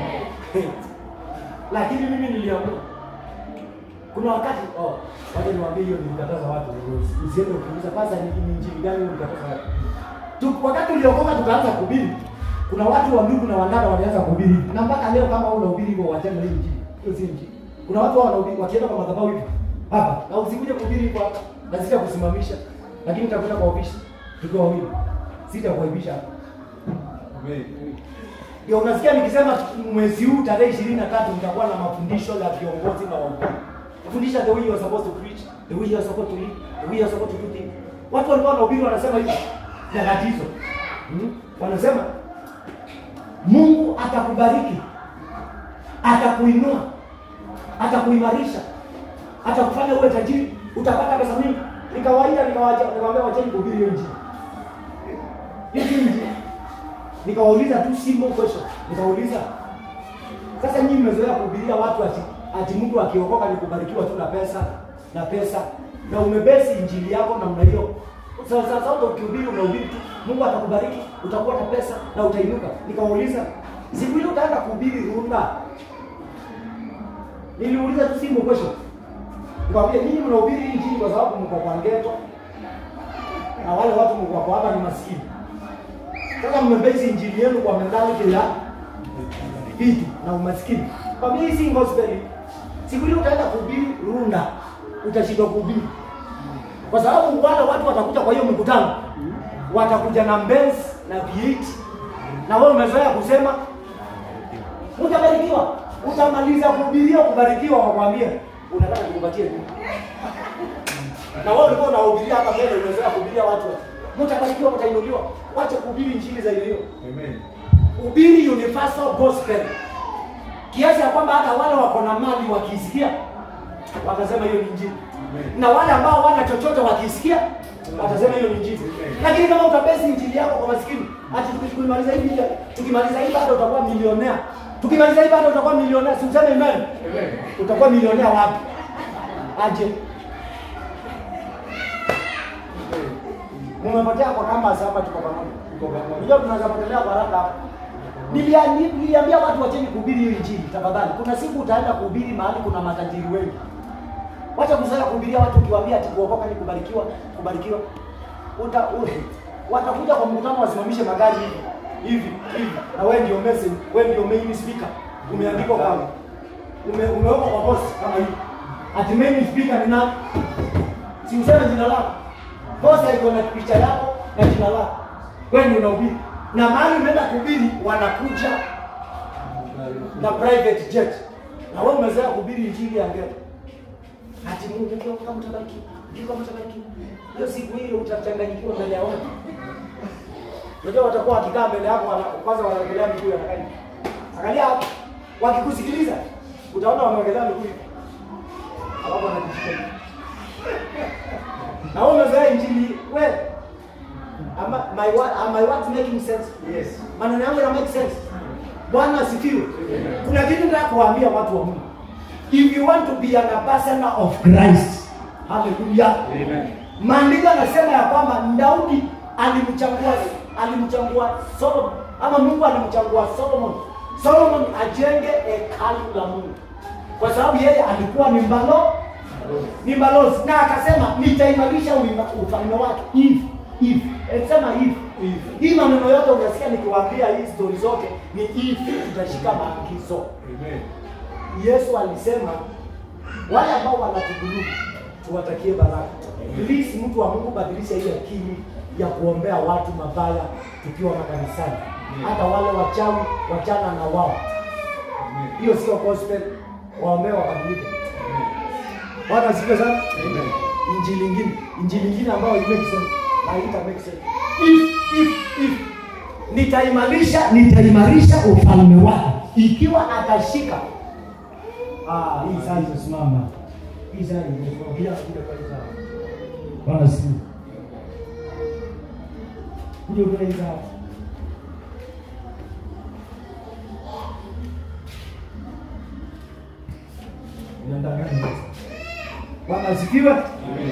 Lakini mimi niliamua. Kuna wakati oh, wacha niwaambie hiyo nilikataza watu usiende ukiuliza kwanza ni ni injili gani hiyo nilikataza watu. Tu, wakati uliokoka tukaanza kuhubiri. Kuna watu wa ndugu na wandada walianza kuhubiri hivi. Na mpaka leo kama unahubiri hivyo wachana hii injili. Hiyo si injili. Kuna watu wanahubiri wakienda kwa madhabahu hivi. Hapa, na usikuje kuhubiri hivyo hapa. Na sitakusimamisha. Lakini utakwenda kwa ofisi. Tukiwa wawili. Sitakuaibisha hapa. Amen. Ndio unasikia nikisema mwezi huu tarehe ishirini na tatu nitakuwa na mafundisho ya viongozi na wahubiri. Kufundisha the way you are supposed to preach, the way you are supposed to live, the way you are supposed to do things. Watu walikuwa wanahubiri wanasema hivi nyakati hizo. Hmm? Wanasema Mungu atakubariki, atakuinua, atakuimarisha, atakufanya uwe tajiri, utapata pesa mingi. Nikawaita nikawaja nikamwambia wacheni kuhubiri hiyo injili. Hiyo si injili. Nikawauliza tu simple question. Nikauliza sasa nyinyi mmezoea kuhubiria watu ati, ati mtu akiokoka ni kubarikiwa tu na pesa na pesa na umebesi injili yako namna hiyo. Sasa sasa hata ukihubiri unahubiri tu Mungu atakubariki, utakuwa na pesa na utainuka. Nikawauliza siku ile utaenda kuhubiri Runda. Niliuliza tu simple question. Nikwambie nyinyi mnahubiri hii injili kwa sababu mko kwa ghetto na wale watu mko kwa hapa ni maskini. Sasa mmebase injili yenu kwa mentality ya vitu na umaskini. Kwa mimi si gospel. Siku ile utaenda kuhubiri Runda, utashindwa kuhubiri. Kwa sababu wale watu watakuja kwa hiyo mkutano. Watakuja na Benz na V8 na wewe umezoea kusema utabarikiwa. Utamaliza kuhubiria kubarikiwa wakwambia unataka nikupatie nini? Na wewe ulikuwa unahubiria hapa mbele umezoea kuhubiria watu. Mtabarikiwa, mtainuliwa. Wacha kuhubiri injili za ilio. Amen. Hubiri universal gospel. Kiasi ya kwamba hata wale wako na mali wakisikia watasema hiyo ni injili. Amen. Na wale ambao wana chochote wakisikia watasema hiyo ni injili. Lakini kama utabesi injili yako kwa maskini, ati tukimaliza hivi tukimaliza hivi bado utakuwa milionea. Tukimaliza hivi bado utakuwa milionea. Si useme amen. Amen. Utakuwa milionea wapi? Aje. Mumepotea kwa campus hapa tuko pamoja. Tuko pamoja. Unajua tunaweza potelea kwa haraka hapa. Nilia- Niliambia watu wacheni kuhubiri hiyo injili tafadhali. Kuna siku utaenda kuhubiri mahali kuna matajiri wengi. Wacha kuzoea kuhubiria watu ukiwaambia ati kuokoka ni kubarikiwa, kubarikiwa. Uta, u, watakuja kwa mkutano wasimamishe magari hivi hivi hivi, na wewe ndio message, wewe ndio main speaker, umeandikwa kwa ume, umewekwa kwa boss kama hivi. Ati main speaker ni nani? Si useme jina lako. Boss iko na picha yako na jina lako. Wewe ndio unahubiri. Na mahali umeenda kuhubiri wanakuja na private jet. Na wewe umezoea kuhubiri injili ya ngero. Ati Mungu ndio kama mtabarikiwa. Ndio kama mtabarikiwa. Hiyo siku hiyo utachanganyikiwa mbele ya watu. Unajua watakuwa wakikaa mbele yako wana, kwanza wanaangalia miguu ya nakani. Angalia hapo. Wakikusikiliza utaona wameangalia miguu. hivi. Alafu wanajishika. hivi. Na wewe umezoea injili wewe. Ama my word, are my words making sense? Yes. Maneno yangu yana make sense. Bwana asifiwe. Kuna kitu nataka kuwaambia watu wa Mungu. If you want to be an ambassador of Christ. Hallelujah. Amen. Maandiko yanasema ya kwamba Daudi alimchagua alimchagua Solomon ama Mungu alimchagua Solomon. Solomon ajenge hekalu la Mungu. Kwa sababu yeye alikuwa ni mbalo ni balozi na akasema nitaimarisha uima- ufalme wake if if sema if If. hii maneno yote unasikia nikiwaambia hii stori zote ni if tutashika maagizo Amen. yesu alisema wale ambao wanatudhulumu tuwatakie baraka please mtu wa mungu badilisha hii akili ya kuombea watu mabaya tukiwa makanisani hata wale wachawi wachana na wao Amen. hiyo sio gospel waombee wabadilike Amen. bwana asifiwe sana Amen. injili ingine injili ingine ambayo it makes sense na ita make sense if if if nitaimarisha nitaimarisha ufalme wake ikiwa atashika ah hii saa imesimama hii saa imesimama bila kuja kwa hii saa bwana asifiwe kuja kwa hii saa inadanganya bwana asifiwe Amen.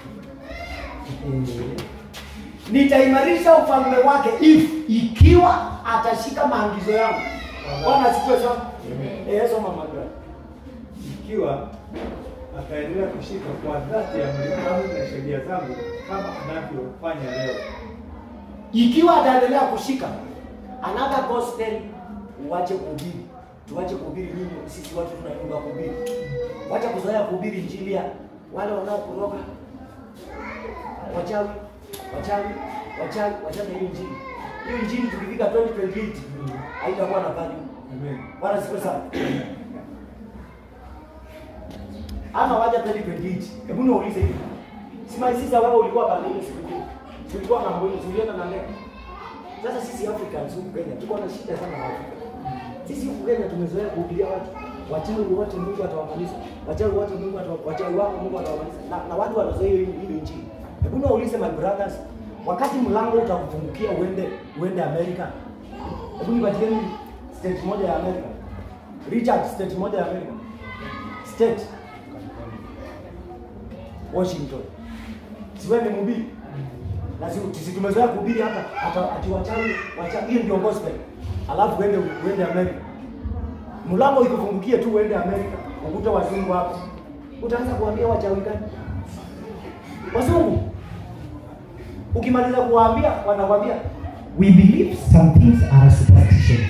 nitaimarisha ufalme wake if ikiwa atashika maagizo yangu bwana asifiwe sana Amen. Eh, soma magari Ikiwa ataendelea kushika kwa dhati ya amri zangu na sheria zangu kama anavyofanya leo. ikiwa ataendelea kushika another gospel uache kuhubiri tuache kuhubiri nini sisi watu tunainuka kuhubiri wacha kuzoea kuhubiri injili ya wale wanaokuroga wachawi wachawi wachawi wachana hiyo injili hiyo injili tukifika 2028 haitakuwa na value Amen. Bwana siku sana. Ama waja 2028. Hebu niulize hivi. Sima sisi wewe ulikuwa pale ile siku ile. Tulikuwa na mbona tulienda na ndege. Sasa sisi Africans huku Kenya tuko na shida sana na Afrika. Sisi huku Kenya tumezoea kuhubiria watu wachawi wote Mungu atawamaliza. Wachawi wote Mungu atawa wachawi wako Mungu atawamaliza. Na, na watu wanazoea hiyo hiyo injili. Hebu niulize my brothers, wakati mlango utakufungukia uende uende Amerika. Hebu nipatieni state moja ya Amerika. Richard, state moja ya Amerika. State Washington. Si wewe ni mhubiri? Na si sisi tumezoea kuhubiri hapa hata ati wachawi wachawi hiyo ndio gospel. Alafu uende uende Amerika. Mlango ikufungukie tu uende Amerika, ukute wazungu hapo. utaanza kuambia wachawi gani? Wazungu. Ukimaliza kuwaambia wanakwambia we believe some things are superstitions.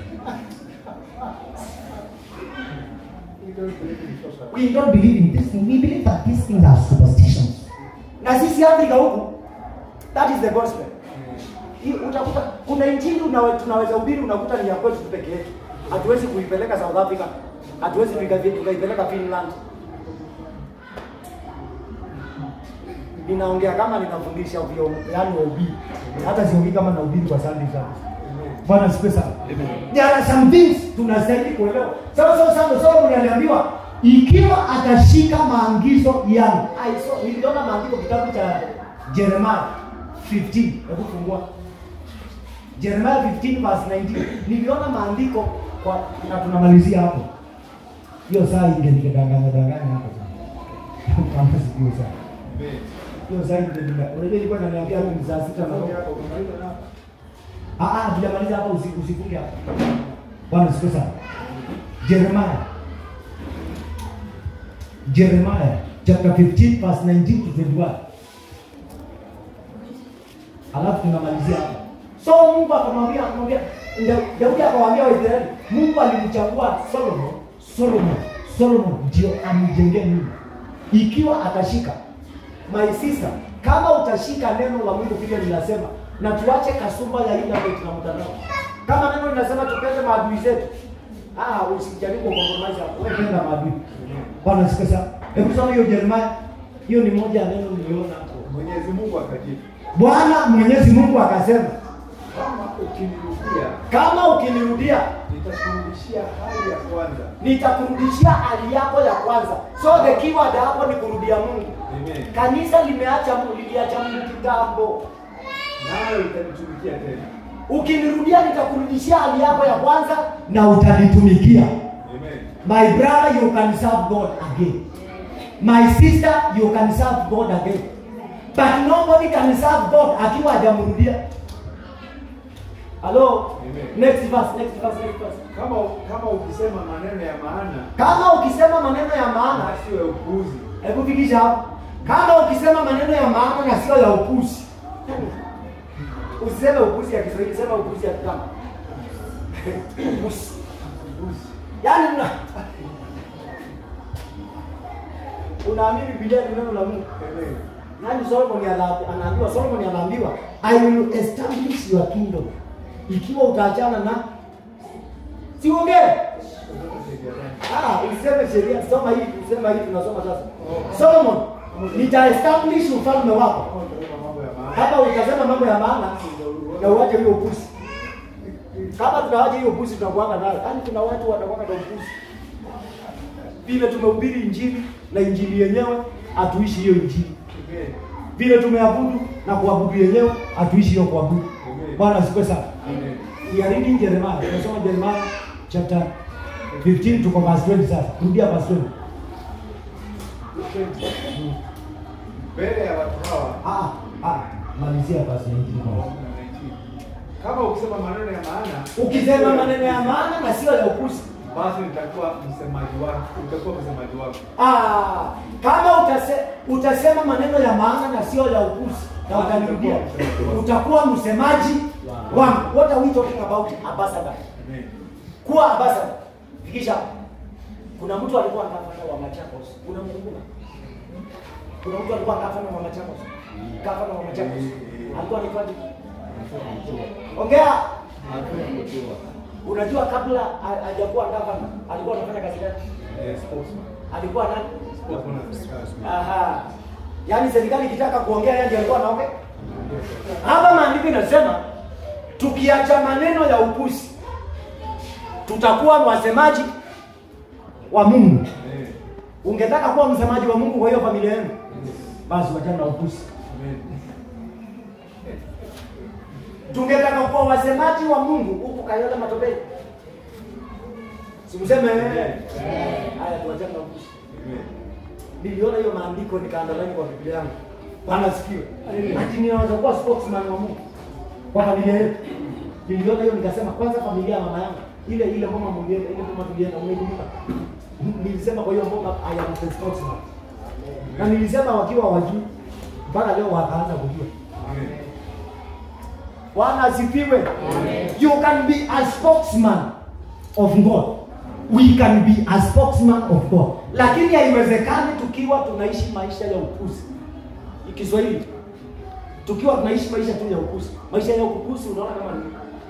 We don't believe in this thing. We believe that these things are superstitions. Na sisi Afrika huku that is the gospel. Hii utakuta kuna injili unawe, tunaweza hubiri unakuta ni ya kwetu tu peke yetu. Hatuwezi kuipeleka South Africa. Hatuwezi tuika- tukaipeleka Finland. Ninaongea kama ninafundisha vyo yani wahubiri. Hata siongei kama nahubiri kwa Sunday service. Bwana sipe sana. There are some things tunastahili kuelewa. Sasa sasa sasa Solomon aliambiwa ikiwa atashika maagizo yangu. I saw niliona maandiko kitabu cha Jeremiah 15. Hebu fungua. Jeremiah 15 verse 19. Niliona maandiko kwa na tunamalizia hapo. Hiyo saa ingenidanganya danganya hapo. Kama sijui saa. Hiyo saa ingenidanganya. Unajua ilikuwa inaniambia ni saa sita na robo. Ah ah, tujamaliza hapa usiku usifunge hapa. Bwana siku sana. Jeremiah. Jeremiah chapter 15 verse 19 to 21. Alafu tunamalizia hapa. So Mungu akamwambia akamwambia Nda- Daudi akawaambia Waisraeli, Mungu alimchagua Solomon, Solomon, Solomon ndio amjengee nyumba. Ikiwa atashika my sister, kama utashika neno la Mungu vile linasema na tuache kasumba ya internet na mtandao. Kama neno linasema tupende maadui zetu, ah, usijaribu compromise hapo. Wewe penda maadui. Bwana siku sana. Hebu soma hiyo Jeremiah. Hiyo ni moja ya neno niliona hapo. Mwenyezi Mungu akajibu, Bwana Mwenyezi Mungu akasema, kama ukinirudia kama ukinirudia nitakurudishia hali ya kwanza. nitakurudishia hali yako ya kwanza. So the keyword hapo ni kurudia Mungu. Amen. Kanisa limeacha Mungu, liliacha Mungu kitambo. Nawe utanitumikia tena. Ukinirudia nitakurudishia hali yako ya kwanza na utanitumikia. Amen. My brother, you can serve God again. My sister, you can serve God again. But nobody can serve God akiwa hajamrudia. Hello? Amen. Next verse, next verse, next verse. Kama kama ukisema maneno ya maana Kama ukisema maneno ya maana, na sio ya upuuzi, hebu fikisha hapo. Kama ukisema maneno ya maana na sio ya upuzi. Usiseme upuzi ya Kiswahili, sema upuzi ya Kigamba. Upuzi. upuuzi. Yaani una unaamini Biblia ni neno la Mungu. Amen. Yaani Solomon ana- anaambiwa Solomon anaambiwa I will establish your kingdom. Ikiwa utaachana na siongee. Kutoka sheria gani? Ah, useme sheria, soma hii, usema hii tunasoma sasa. Solomon, nita establish ufalme wako. Kama utasema mambo ya maana Hapa utasema mambo ya maana na uache hiyo upuzi. Kama tunawacha hiyo upuzi tunakuanga nayo. Yaani kuna watu wanakuanga na upuzi. Vile tumehubiri injili na injili yenyewe hatuishi hiyo injili. Amen. Vile tumeabudu na kuabudu yenyewe hatuishi hiyo kuabudu. Amen. Bwana asifiwe sana. Amen. We are reading Jeremiah. Tunasoma Jeremiah chapter 15 tuko verse 20 sasa. Rudia verse 20. Mbele ya watu hawa Ah, ah, malizia verse 19 kwanza. kama ukisema maneno ya maana Ukisema maneno ya maana na sio ya upuzi. basi nitakuwa msemaji wako, utakuwa msemaji wako. Ah, kama utase, utasema maneno ya maana na sio ya upuzi na utanirudia, utakuwa msemaji wangu. What are we talking about? Ambassador. Amen. Kuwa ambassador. Fikisha. hapo. Kuna mtu alikuwa gavana wa Machakos. Unamkumbuka? Kuna mtu alikuwa gavana wa Machakos. Gavana wa Machakos. Alikuwa anaitwaje? Ongea. Unajua kabla ha- hajakuwa gavana alikuwa anafanya kazi gani? Eh, spokesman. Alikuwa nani? Spokesman of the spokesman. Aha. Yaani serikali ikitaka kuongea yeye ndiye alikuwa anaongea. Hapa maandiko inasema tukiacha maneno ya upuzi tutakuwa wasemaji wa Mungu. Amen. Ungetaka kuwa msemaji wa Mungu kwa hiyo familia yenu, basi wachana na upuzi. Amen. Tungetaka kuwa wasemaji wa Mungu huku Kayole Matopeni. Sikuseme Amen. haya, tuachane na upuzi. Amen. Niliona hiyo maandiko nikaandalani kwa Biblia yangu. Bwana sikiwe. Ati ninaweza kuwa spokesman wa Mungu kwa familia yetu. Niliona hiyo nikasema kwanza familia ya mama yangu ile ile mama mwingine ile mama tulienda umeikumbuka. nilisema kwa hiyo mboga I am the spokesman na nilisema wakiwa wajui mpaka leo wakaanza kujua bwana asifiwe you can be a spokesman of god we can be a spokesman of god lakini haiwezekani tukiwa tunaishi maisha ya upuzi kiswahili tukiwa tunaishi maisha tu ya upuzi maisha ya upuzi unaona kama ni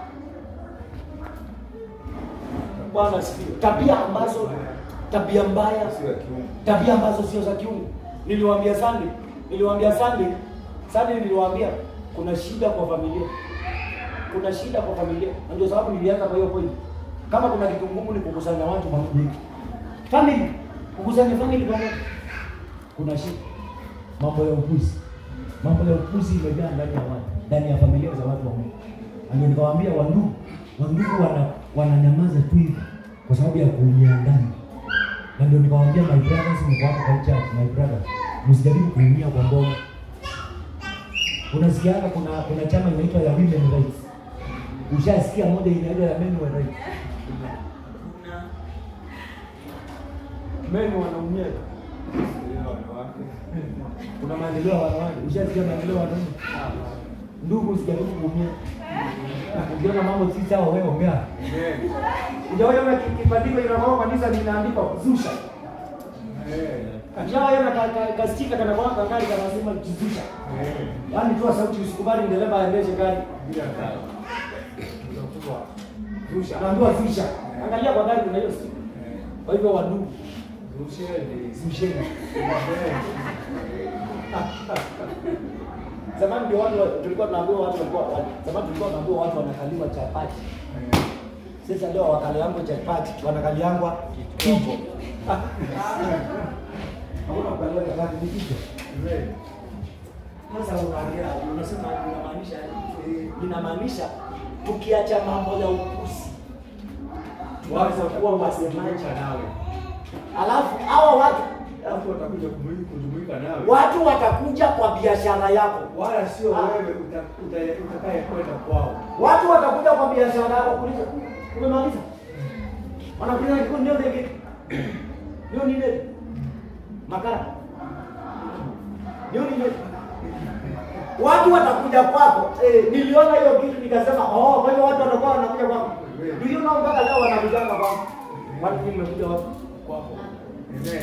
bwana asifiwe tabia ambazo tabia mbaya Sio ya kiungu. tabia ambazo sio za kiungu niliwaambia sande niliwaambia sande sande niliwaambia kuna shida kwa familia kuna shida kwa familia na ndio sababu nilianza kwa hiyo point kama kuna kitu ngumu ni kukusanya watu pamoja family kukusanya family pamoja kuna shida mambo ya upuzi mambo ya upuzi imejaa ndani ya watu ndani ya familia za watu wa Mungu Na ndio nikawaambia wandugu wandugu wana wananyamaza tu hivi kwa sababu ya kuumia ndani na ndio nikawaambia my brothers mko hapa kwa church my brothers msijaribu kuumia kwa mboga unasikiaga kuna kuna chama inaitwa ya women rights ushasikia moja inaitwa ya men rights men wanaumia Sio wanawake. kuna maendeleo ya wanawake ushasikia maendeleo ya wanaume ndugu usijaribu kuumia ukiona mambo si sawa wewe ongea Amen. ujaona kibandiko inakwama kanisa linaandikwa kuzusha Amen. ujaona kastika kana kwa gari kanasema kuzusha Amen. yaani toa sauti usikubali dereva aendeshe gari Bila sawa. Utakuwa rusha. naambiwa zusha angalia kwa gari kuna hiyo stika Eh, kwa hivyo wadugu rusheni. zusheni Amen. zamani ndio watu wa- tulikuwa tunaambiwa watu walikuwa wa- zamani tulikuwa tunaambiwa watu wanakaliwa chapati Eh, sasa leo wakaliangwa chapati wanakaliangwa kichwa hakuna kukaliwa chapati ni kichwa Amen. sasa unaongea unasema inamaanisha eh, inamaanisha tukiacha mambo ya upusi tuanze kuwa wasemaji Kujumuika nawe. alafu hawa watu Watu watakuja kumuli- kujumuika nawe. watu watakuja kwa biashara yako Wala sio Ah. wewe uta- uta- utakaye kwenda kwao. watu watakuja kwa biashara yako kuuliza umemaliza wanakuuliza kitu ndio ndio ndio nini makara ndio nini watu watakuja kwako eh, niliona hiyo kitu nikasema oh kwa hiyo watu watakuwa wanakuja kwako niliona mpaka leo wanakujanga kwako watu nimekuja wapi kwako Amen.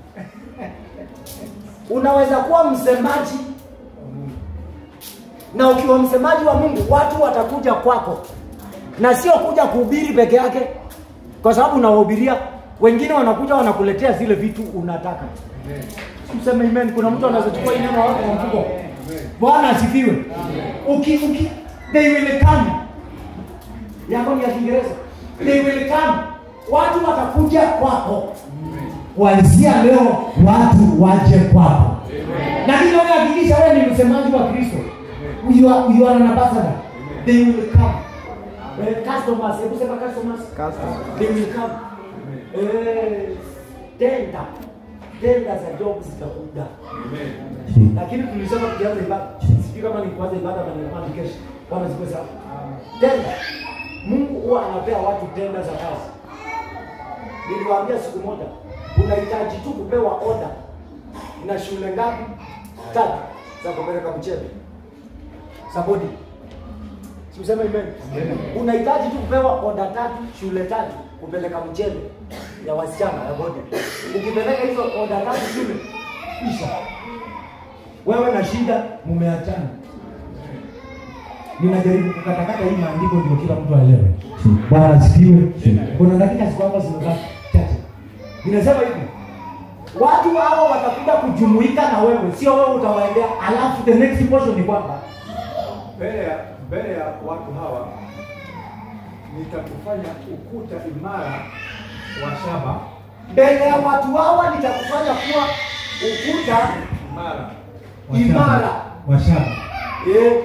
unaweza kuwa msemaji Mungu. na ukiwa msemaji wa Mungu watu watakuja kwako, na sio kuja kuhubiri peke yake, kwa sababu unawahubiria wengine, wanakuja wanakuletea zile vitu unataka. Amen. Mseme amen. Kuna mtu anaweza chukua hii neno wako kwa mfuko. Amen. Bwana asifiwe. Uki uki they will come. Yako ni ya Kiingereza. They will come. Watu watakuja kwako. Kuanzia leo watu waje kwako. Lakini wewe hakikisha wewe ni msemaji wa Kristo. You are, you are an ambassador. They will come. Eh, customers, hebu sema customers. They will come. Eh, tenda. Tenda za job zitakuja. Amen. Lakini tulisema tukianza ibada. Sijui kama ni kuanza ibada ama ni kama ni kesho. Bwana siku sana. Tenda. Mungu huwa anapea watu tenda za kazi. Niliwaambia siku moja, unahitaji tu kupewa oda na shule ngapi? Tatu za kupeleka mchele. Sabodi. Siuseme amen. Unahitaji tu kupewa oda tatu, shule tatu kupeleka mchele ya wasichana ya bodi. Ukipeleka hizo oda tatu shule, isha. Wewe na shida mumeachana. Ninajaribu kukatakata hii maandiko ndio kila mtu aelewe. Bwana asifiwe. Kuna dakika siku hapa zimebaki chache. Ninasema hivi. Watu hao watakuja kujumuika na wewe, sio wewe utawaendea. Alafu the next portion ni kwamba Mbele ya mbele ya watu hawa nitakufanya ukuta imara wa shaba mbele ya watu hawa nitakufanya kuwa ukuta imara. imara. washaba Eh,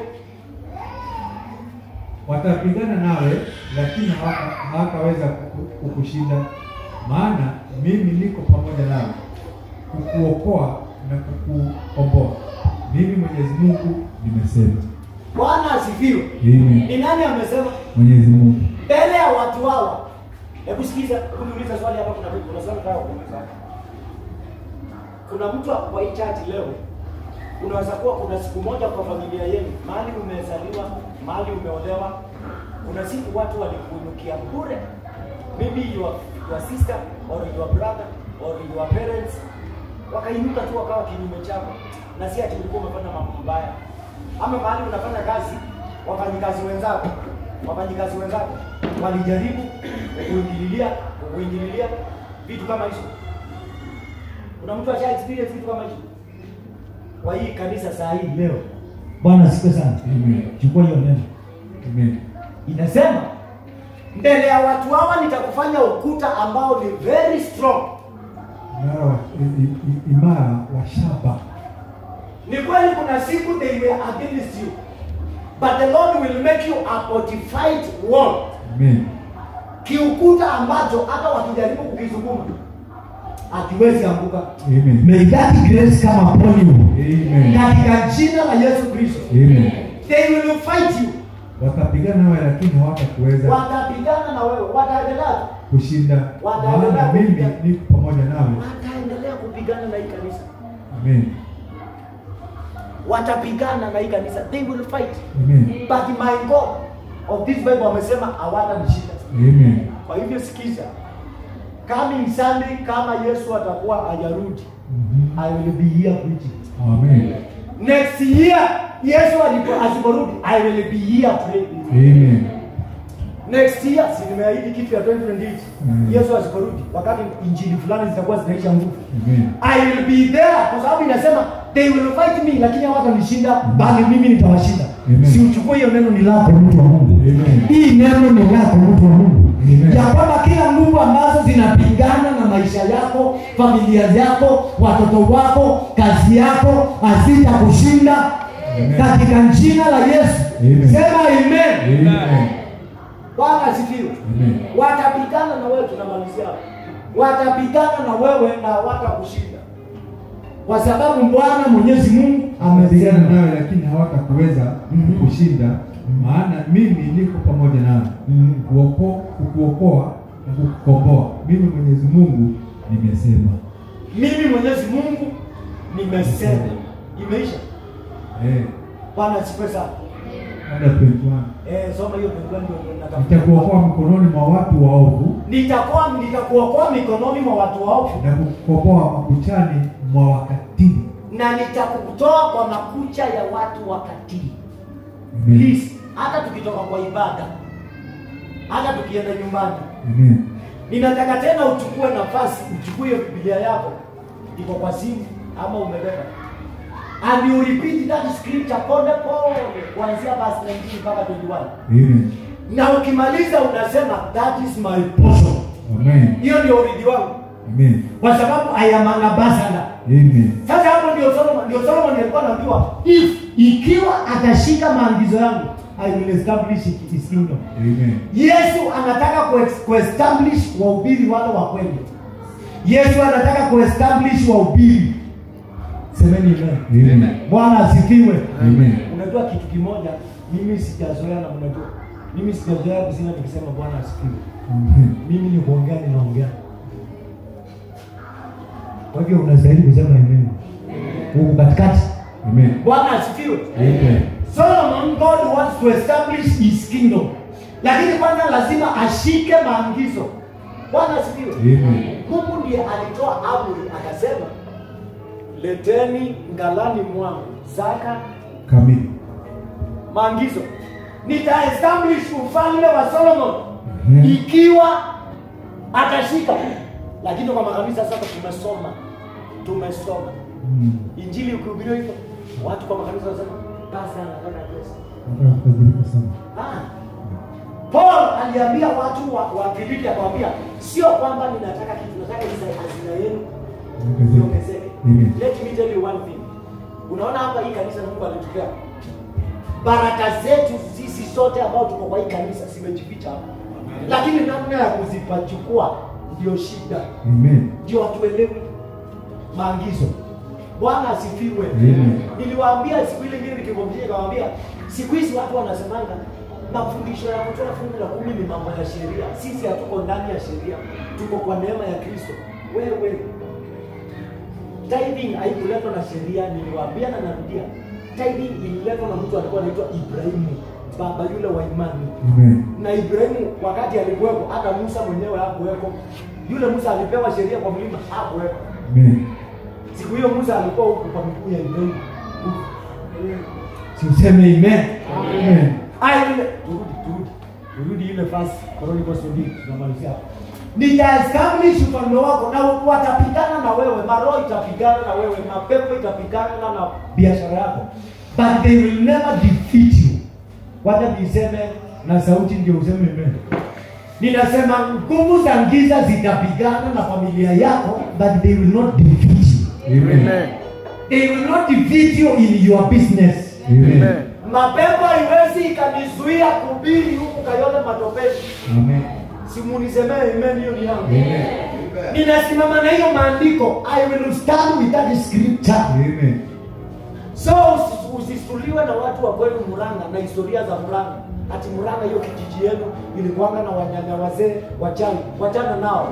watapigana nawe, lakini hawata- hawataweza kuku- kukushinda, maana mimi niko pamoja nawe kukuokoa na kukukomboa. Mimi Mwenyezi Mungu nimesema. Bwana asifiwe. Mimi Ni nani amesema? Mwenyezi Mungu Mbele ya watu hawa Hebu sikiza, hebu niulize swali hapa. Kuna kuna swali nataka kuuliza. Kuna mtu kwa hii church leo, unaweza kuwa kuna siku moja kwa familia yenu, mahali umezaliwa, mahali umeolewa, kuna siku watu walikuinukia bure, maybe your, your sister or your brother or your parents wakainuka tu wakawa kinyume chako, na si ati ulikuwa umefanya mambo mabaya, ama mahali unafanya kazi, wafanyikazi wenzako wafanyikazi wenzako walijaribu kuingililia kuingililia vitu kama hizo. Kuna mtu asha experience vitu kama hizo kwa hii kanisa saa hii leo. Bwana asifiwe sana. Amen. Chukua hiyo neno, Amen. inasema mbele ya watu hawa nitakufanya ukuta ambao ni very strong. Imara wa, i- i- imara wa shaba. Ni kweli kuna siku they were against you, but the Lord will make you a fortified wall, Amen. kiukuta ambacho hata wakijaribu kukizunguma akiwezi anguka. Amen. May that grace come upon you. Amen. Katika jina la Yesu Kristo. Amen. They will fight you. Watapigana nawe lakini hawatakuweza Watapigana na wewe, wataendelea kushinda, Wataendelea maana mimi kupigana. niko pamoja nawe. wataendelea kupigana na hii kanisa. Amen. Watapigana na hii kanisa. They will fight. Amen. But my God of this Bible wamesema hawatanishinda. Amen. Kwa hivyo sikiza. Coming Sunday kama Yesu atakuwa hajarudi, Mhm. I will be here preaching. Amen. Next year Yesu alipo- asiporudi, I will be here praying. Amen. next year si nimeahidi kitu ya 2028 Mm. yesu asiporudi wakati injili fulani zitakuwa zinaisha nguvu Amen. i will be there kwa sababu inasema they will fight me lakini hawatanishinda bali mimi nitawashinda Amen. si uchukue hiyo neno ni lako mtu wa mungu Amen. hii neno ni lako mtu wa mungu Amen. ya kwamba kila nguvu ambazo zinapingana na maisha yako familia yako watoto wako kazi yako hazitakushinda Amen. katika jina la yesu Amen. sema amen Amen. bwana asifiwe Amen. watapigana na wewe tunamalizia hapo. watapigana na wewe na watakushinda kwa sababu bwana mwenyezi mungu Watapigana amesema nawe lakini hawatakuweza Mhm. kushinda, maana mimi niko pamoja nawe Mhm. kuoko- kukuokoa na kukukomboa. Mimi Mwenyezi Mungu nimesema. mimi mwenyezi mungu nimesema imeisha Eh, bwana asifiwe sana under 21. eh, soma hiyo Biblia ndio natafuta. Nitakuokoa mikononi mwa watu waovu nitakuwa nitakuokoa mikononi mwa watu waovu na kukukomboa makuchani mwa wakatili. na nitakutoa kwa makucha ya watu wakatili Amen. please hata tukitoka kwa ibada hata tukienda nyumbani Amen. ninataka tena uchukue nafasi uchukue hiyo biblia yako iko kwa simu ama umebeba and you repeat that scripture pole pole kuanzia verse 19 mpaka 21 Amen. na ukimaliza unasema that is my portion Amen. hiyo ndio urithi wangu Amen. kwa sababu I am an ambassador Amen. sasa hapo ndio Solomon ndio Solomon alikuwa anaambiwa if ikiwa atashika maagizo yangu I will establish his kingdom Amen. Yesu anataka kuex- kuestablish wahubiri wale wa kweli. Yesu anataka kuestablish wahubiri. Semeni amen. Amen. Bwana asifiwe. Amen. Unajua kitu kimoja, mimi sijazoea na mnajua. Mimi sijazoea kusema nikisema Bwana asifiwe. Amen. Mimi ni kuongea ninaongea. Kwa hivyo unastahili kusema amen. Huko katikati. Amen. Bwana asifiwe. Amen. Solomon God wants to establish his kingdom. Lakini kwanza lazima ashike maagizo. Bwana asifiwe. Amen. Mungu ndiye alitoa amri akasema, leteni ngalani mwangu zaka Kamili. maagizo, nitaestablish ufalme wa Solomon Mhm. ikiwa atashika. Lakini kwa makanisa sasa tumesoma, tumesoma Mm. injili ukihubiriwa hivyo, watu kwa makanisa wanasema basi anataka pesa. Nataka kubadilika sana. Ah. Paul aliambia watu wa, wa Filipi akamwambia sio kwamba ninataka kitu, nataka hizo hazina yenu iongezeke. Amen. Let me tell you one thing. Unaona hapa hii kanisa na Mungu alitupea baraka zetu sisi sote ambao tuko kwa hii kanisa zimejificha hapa, lakini namna ya kuzipachukua ndio shida, Amen. ndio hatuelewi maagizo. Bwana asifiwe. Amen. Niliwaambia siku ile ingine nikimwambia, nikamwambia siku hizi watu wanasemanga mafundisho ya kutoa fungu la kumi ni mambo ya sheria. Sisi hatuko ndani ya sheria, tuko kwa neema ya Kristo. Wewe tithing haikuletwa na sheria, niliwaambia na narudia, tithing ililetwa na mtu alikuwa anaitwa Ibrahimu, baba yule wa imani Amen. na Ibrahimu wakati alikuwepo, hata Musa mwenyewe hakuweko. Yule Musa alipewa sheria kwa mlima, hakuweko. Amen. Siku hiyo Musa alikuwa huko kwa miguu ya Ibrahimu. Si useme amen. Amen. Aya ile turudi turudi. Turudi ile fast Chronicles 20 tunamalizia hapo. Nitaestablish ufalme wako na watapigana na wewe, maroho itapigana na wewe, mapepo itapigana na biashara yako. But they will never defeat you. Wacha niseme na sauti ndio useme amen. Ninasema nguvu za giza zitapigana na familia yako, but they will not defeat you. Amen. They will not defeat you in your business. Amen. Mapepo haiwezi ikanizuia kuhubiri huku Kayole matopeni. Amen. Simunisemee amen, hiyo ni yangu. Amen. Ninasimama na hiyo maandiko. I will stand with that scripture. Amen. So usi- usisuliwe na watu wa kwenu Murang'a na historia za Murang'a. Ati Murang'a hiyo kijiji yenu ilikuwanga na wanyanya wazee wachawi. Wachana nao.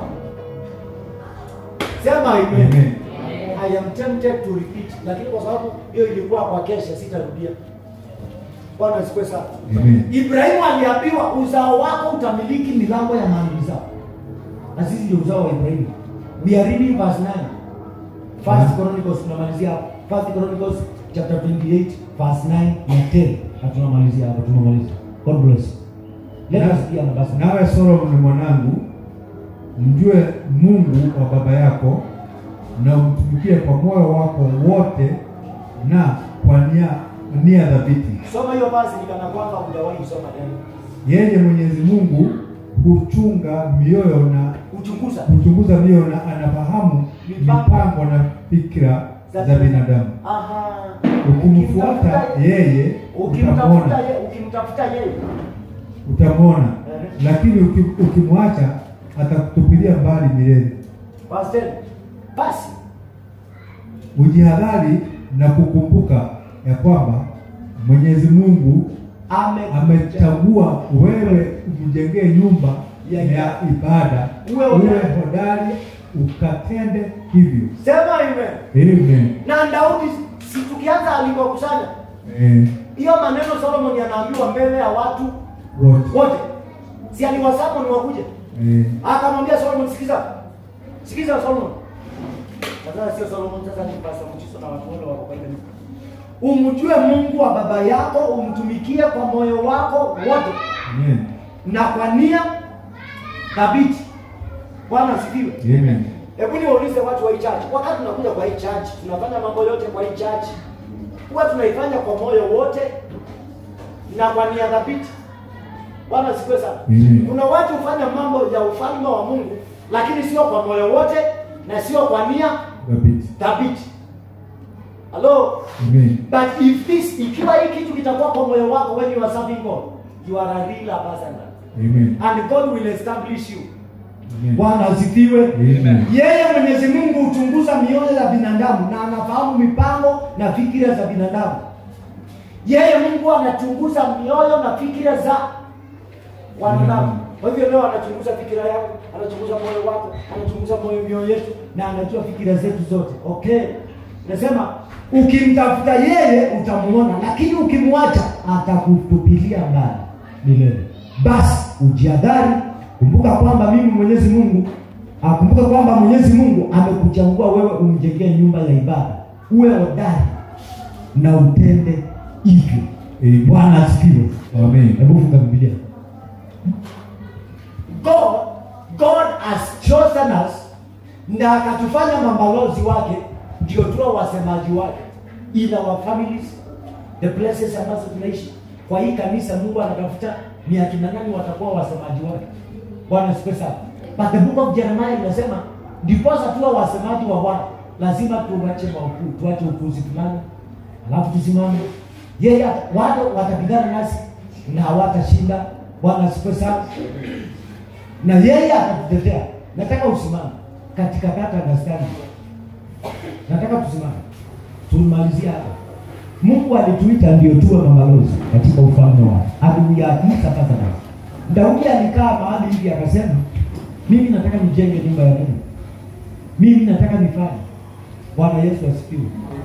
Sema amen. Amen. I am tempted to repeat, lakini kwa sababu hiyo ilikuwa kwa kesha, sitarudia. Bwana asifiwe sana. Amen. Ibrahimu aliambiwa uzao wako utamiliki milango ya maadui zao, na sisi ndio uzao wa Ibrahimu. We are reading verse 9. First Chronicles tunamalizia hapo. First Chronicles chapter 28 verse 9 na 10 na tunamalizia hapo, tunamaliza. God bless. Let us be on basi. Nawe Solomoni mwanangu, mjue Mungu wa baba yako na umtumikie kwa moyo wako wote na kwa nia nia dhabiti. Soma hiyo basi nikana kwamba hujawahi kusoma tena. Yeye Mwenyezi Mungu huchunga mioyo na Uchunguza. huchunguza mioyo na anafahamu Mipango. mipango na fikra za binadamu. Aha. Ukimfuata yeye ukimtafuta utamwona, yeye, ukimtafuta yeye. utamwona, Eh. lakini uki- ukimwacha atakutupilia mbali milele. Verse 10. Basi Ujihadhari na kukumbuka ya kwamba Mwenyezi Mungu ame amechagua wewe umjengee nyumba Ya ya ibada, Uwe uwe hodari. hodari ukatende hivyo. sema amen. Amen. Na Daudi si tukianza alivyokusanya Eh, hiyo maneno Solomon anaambiwa mbele ya watu wote. wote, si aliwasamu ni wakuje, Eh, akamwambia Solomon, sikiza sikiza Solomon. Sasa sio Solomon, sasa ni Pastor Mchiso na watu wale wako kwa ile kanisa. Umjue Mungu wa baba yako, umtumikie kwa moyo wako wote Amen. na kwa nia thabiti. Bwana asifiwe. Amen. Hebu niwaulize watu wa hii church, wakati tunakuja kwa hii church, tunafanya mambo yote kwa hii church, huwa tunaifanya kwa moyo wote na kwa nia thabiti. Bwana asifiwe sana. Amen. Kuna watu hufanya mambo ya ufalme wa Mungu, lakini sio kwa moyo wote na sio kwa nia Thabiti. thabiti. Hello? Amen. But if this, ikiwa hii kitu kitakuwa kwa moyo wako when you are serving God, you are a real ambassador. Amen. And God will establish you. Amen. Bwana asifiwe. Amen. Yeye Mwenyezi Mungu huchunguza mioyo ya binadamu na anafahamu mipango na fikira za binadamu. Yeye Mungu anachunguza mioyo na fikira za wanadamu. Kwa hivyo leo anachunguza fikira yako, anachunguza moyo wako, anachunguza moyo mioyo yetu na anajua fikira zetu zote. Okay. Nasema ukimtafuta yeye utamuona, lakini ukimwacha atakutupilia mbali milele. Basi ujiadhari, kumbuka kwamba mimi Mwenyezi Mungu Ah, kumbuka kwamba Mwenyezi Mungu amekuchagua wewe umjengee nyumba ya ibada, uwe hodari na utende hivyo. Amen. Bwana asifiwe. Amen. Hebu funga Biblia. God, God has chosen us na akatufanya mabalozi wake, ndio tuwe wasemaji wake in our families, the places ambazo tunaishi. Kwa hii kanisa Mungu anatafuta ni akina nani watakuwa wasemaji wake. Bwana asifiwe sana. But the book of Jeremiah inasema ndiposa tuwe wasemaji wa Bwana, lazima tuache maukuu, tuache upuzi fulani, alafu tusimame. Yeye ata- watu watapigana nasi na hawatashinda. Bwana asifiwe sana na yeye atatutetea. Nataka usimame katika kata Agastani, nataka tusimame tumalizie hapa. Mungu alituita ndio tuwe mabalozi katika ufalme wake. and we are his ambassadors. Daudi alikaa mahali hivi akasema, mimi nataka nijenge nyumba ya Mungu, mimi nataka nifanye. Bwana Yesu asifiwe.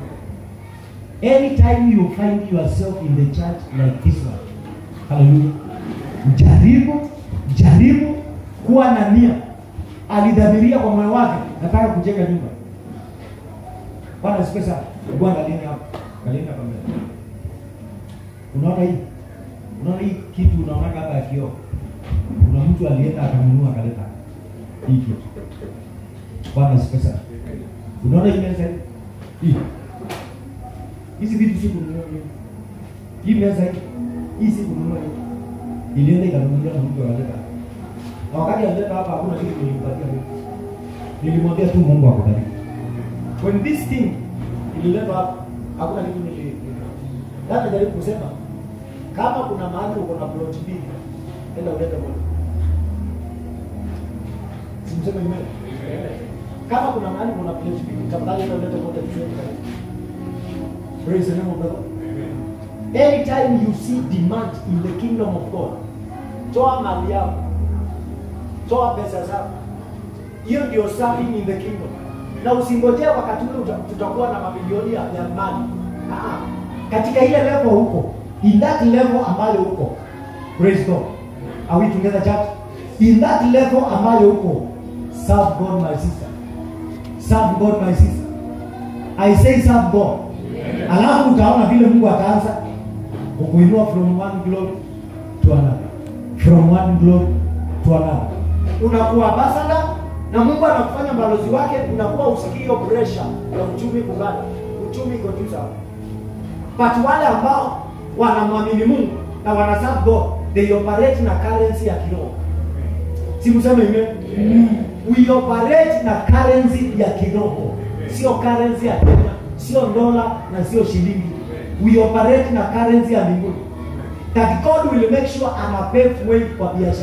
Anytime you find yourself in the church like this one, haleluya, jaribu jaribu kuwa na nia. Alidhamiria kwa moyo wake, nataka kujenga nyumba. Bwana asifiwe sana. Hebu angalieni hapa, angalieni hapa mbele. Unaona hii? Unaona hii kitu unaonaga hapa ya kioo? Kuna mtu alienda akanunua akaleta hii kitu. Bwana asifiwe sana. Unaona hii meza hii? Hii. Hizi vitu si kununua mimi. Hii meza hii. Hii si kununua hii. Ilienda ikanunuliwa na mtu akaleta. Na wakati alileta hapa hakuna kitu nilimpatia mimi. Nilimwambia tu Mungu akubariki. When this thing ililetwa hapa hakuna kitu nili Dada jaribu kusema kama kuna mahali uko na plot mbili, enda ulete moja. Simseme amen. Kama kuna mahali uko na plot mbili, tafadhali enda ulete moja tuweke karibu. Praise the name of the Lord. Anytime you see demand in the kingdom of God, toa mali yako, toa pesa zako. Hiyo ndio serving in the kingdom. Na usingojee wakati ule uta- tutakuwa na mamilioni ya ya mali. Ah, katika ile level huko, in that level ambayo huko, praise God. Are we together church? In that level ambayo huko, serve God my sister. Serve God my sister. I say serve God. Alafu utaona vile Mungu ataanza kukuinua from one glory to another. From one glory to another. Unakuwa ambassador na Mungu anakufanya balozi wake, unakuwa usikii hiyo pressure ya uchumi kuganda. Uchumi iko juu sana. But wale ambao wanamwamini Mungu na wana serve God, they operate na currency ya kiroho. Si mseme amen. We operate na currency ya kiroho, sio currency ya Kenya, sio dola na sio shilingi. We operate na currency ya mbinguni. That God will make sure ana pave way kwa biashara